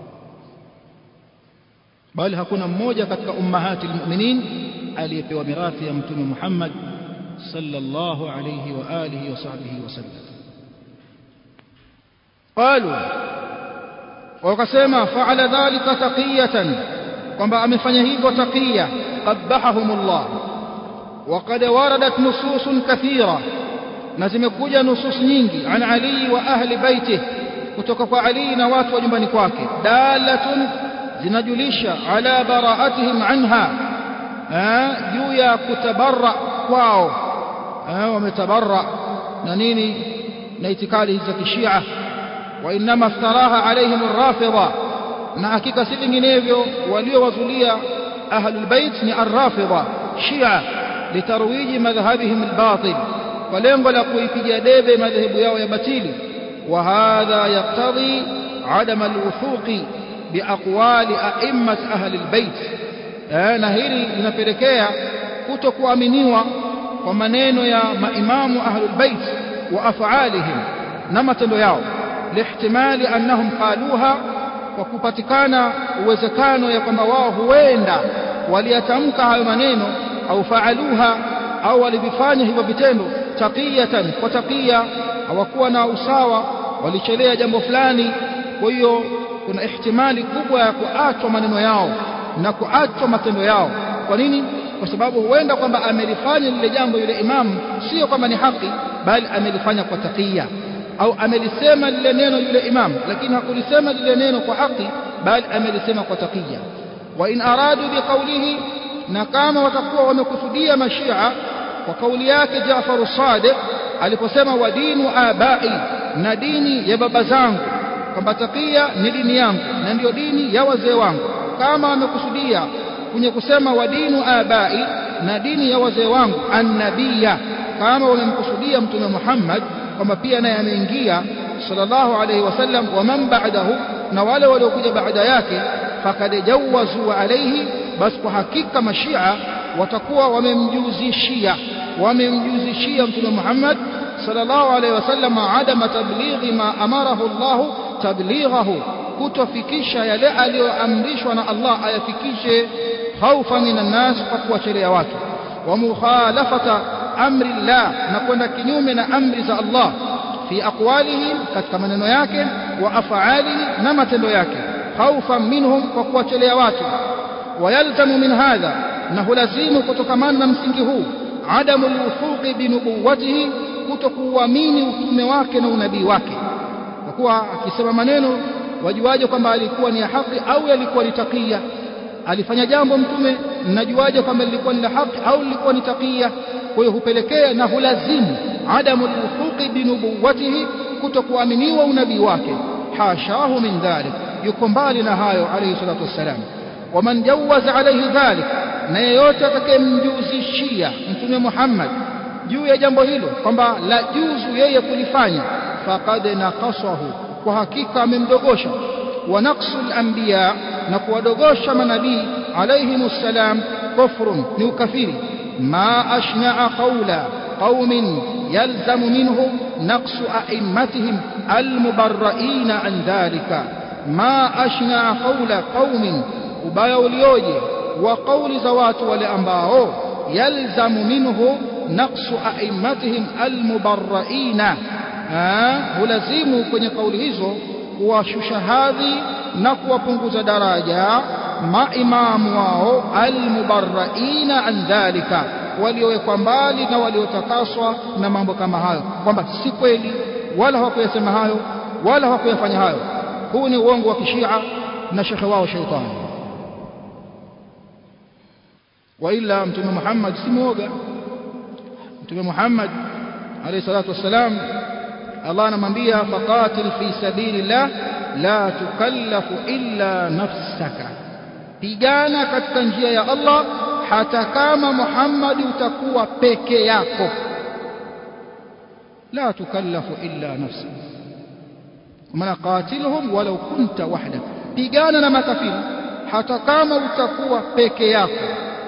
bali hakuna mmoja katika ummahati almu'minin aliyepewa mirathi ya mtume Muhammad sallallahu alayhi wa alihi wa sahbihi wasallam qalu wakasema fa'ala dhalika taqiyatan kwamba amefanya hivyo taqiya qabbahahumullah وقد وردت نصوص كثيرة na zimekuja nusus nyingi an Ali wa ahli baiti kutoka kwa Ali na watu wa nyumbani kwake dalatun zinajulisha ala baraatihim anha juu ya kutabarra kwao wametabarra na nini na itikadi za kishia wa inma iftaraha alaihim arrafidha na hakika si vinginevyo waliowazulia ahlul bait ni arrafidha shia litarwiji madhhabihim albatil kwa lengo la kuipiga debe madhehebu yao ya batili wa hadha yaktadhi adam alwuthuqi biaqwali a'immat ahli albayt na hili linapelekea kutokuaminiwa kwa maneno ya maimamu ahli albayt wa af'alihim na matendo yao lihtimali annahum qaluha kwa kupatikana uwezekano ya kwamba wao huenda waliyatamka hayo maneno au faaluha au walivifanya hivyo vitendo taqiyatan kwa taqiya hawakuwa na usawa walichelea jambo fulani kwa hiyo kuna ihtimali kubwa ya kuachwa maneno yao na kuachwa matendo yao kwa nini kwa sababu huenda kwamba amelifanya lile jambo yule imamu sio kwamba ni haki bali amelifanya kwa taqiya au amelisema lile neno yule imamu lakini hakulisema lile neno kwa haki bali amelisema kwa taqiya wa in aradu biqawlihi na kama watakuwa wamekusudia mashia kwa kauli yake Jaafar Sadiq aliposema wa dinu abai na dini ya baba zangu kwamba taqiya ni dini yangu na ndiyo dini ya wazee wangu kama wamekusudia kwenye kusema wa dinu abai na dini ya wazee wangu annabiya kama wamemkusudia mtume Muhammad kwamba pia naye ameingia sallallahu alayhi wasallam wa man ba'dahu na wale waliokuja baada yake fakad jawazu alayhi basi kwa hakika mashia watakuwa wamemjuzishia wamemjuzishia mtume Muhammad sallallahu alayhi wasallam adama tablighi ma amarahu Allah tablighahu kutofikisha yale aliyoamrishwa na Allah ayafikishe khaufa minan nas kwa kuwachelea watu wa mukhalafata amri Allah na kwenda kinyume na amri za Allah fi aqwalihi katika maneno yake wa af'alihi na matendo yake khaufa minhum kwa kuwachelea watu wayalzamu min hadha na hulazimu kutokamana na msingi huu adamu alwufuqi binubuwatihi kutokuamini utume wake na unabii wake kwa kuwa akisema maneno wajuaje kwamba alikuwa ni ya haki au yalikuwa ni takia alifanya jambo mtume mnajuaje kwamba lilikuwa ni la haki au lilikuwa ni takia kwa hiyo hupelekea na hulazimu adamu alwufuqi binubuwatihi kutokuaminiwa unabii wake hashahu min dhalik yuko mbali na hayo alayhi salatu wassalam waman jawaza alayhi dhalik na yeyote atakayemjuzishia mtume Muhammad juu ya jambo hilo kwamba la juzu yeye kulifanya faqad naqasahu kwa hakika amemdogosha wa naqsul anbiya na kuwadogosha manabii alayhimus salam kufrun ni ukafiri ma ashna'a qawla qaumin yalzamu minhu naqsu a'immatihim almubarra'ina an dhalika ma ashna'a qawla qaumin ubaya ulioje wa kauli za watu wale ambao yalzamu minhu naqsu a'immatihim almubarra'ina hulazimu kwenye kauli hizo kuwashusha hadhi na kuwapunguza daraja maimamu wao almubarra'ina an dhalika waliowekwa mbali na waliotakaswa na mambo kama hayo kwamba si kweli wala hawakuyasema hayo wala hawakuyafanya hayo huu ni uongo wa kishia na shekhe wao sheitani waila mtume Muhammad si muoga mtume Muhammad alayhi salatu wassalam Allah anamwambia faqatil fi sabilillah la tukallafu illa nafsaka pigana katika njia ya Allah hata kama Muhammad utakuwa peke yako la tukallafu illa nafsaka maana qatilhum walau kunta wahdak pigana na makafiri hata kama utakuwa peke yako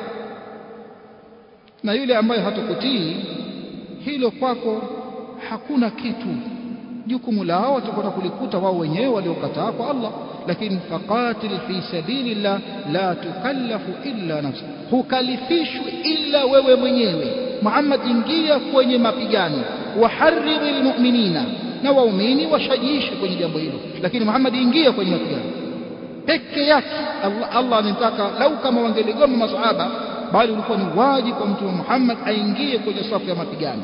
na yule ambaye hatakutii hilo kwako hakuna kitu jukumu lao watakwenda kulikuta wao wenyewe waliokataa kwa Allah lakini faqatil fi sabilillah la tukallafu illa nafsi hukalifishwi illa wewe mwenyewe Muhammad ingia kwenye mapigano waharridhil mu'minina na waumini washajiishe kwenye jambo hilo lakini Muhammad ingia kwenye mapigano peke yake Allah, Allah anataka lau kama wangeligoma masahaba bali ulikuwa ni wajibu kwa mtume Muhammad aingie kwenye safu ya mapigano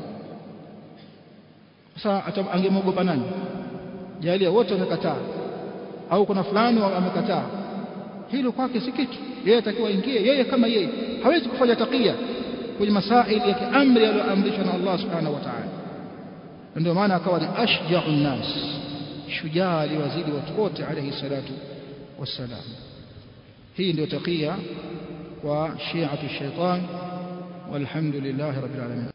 sasa angemwogopa nani jalia wote wamekataa au kuna fulani amekataa hilo kwake si kitu yeye atakiwa aingie yeye kama yeye hawezi kufanya takia kwenye masaili ya kiamri aliyoamrishwa na Allah subhanahu wa ta'ala ndio maana akawa ni ashja'u nas shujaa aliwazidi watu wote alayhi salatu wassalam hii ndio takia وشيعة الشيطان والحمد لله رب العالمين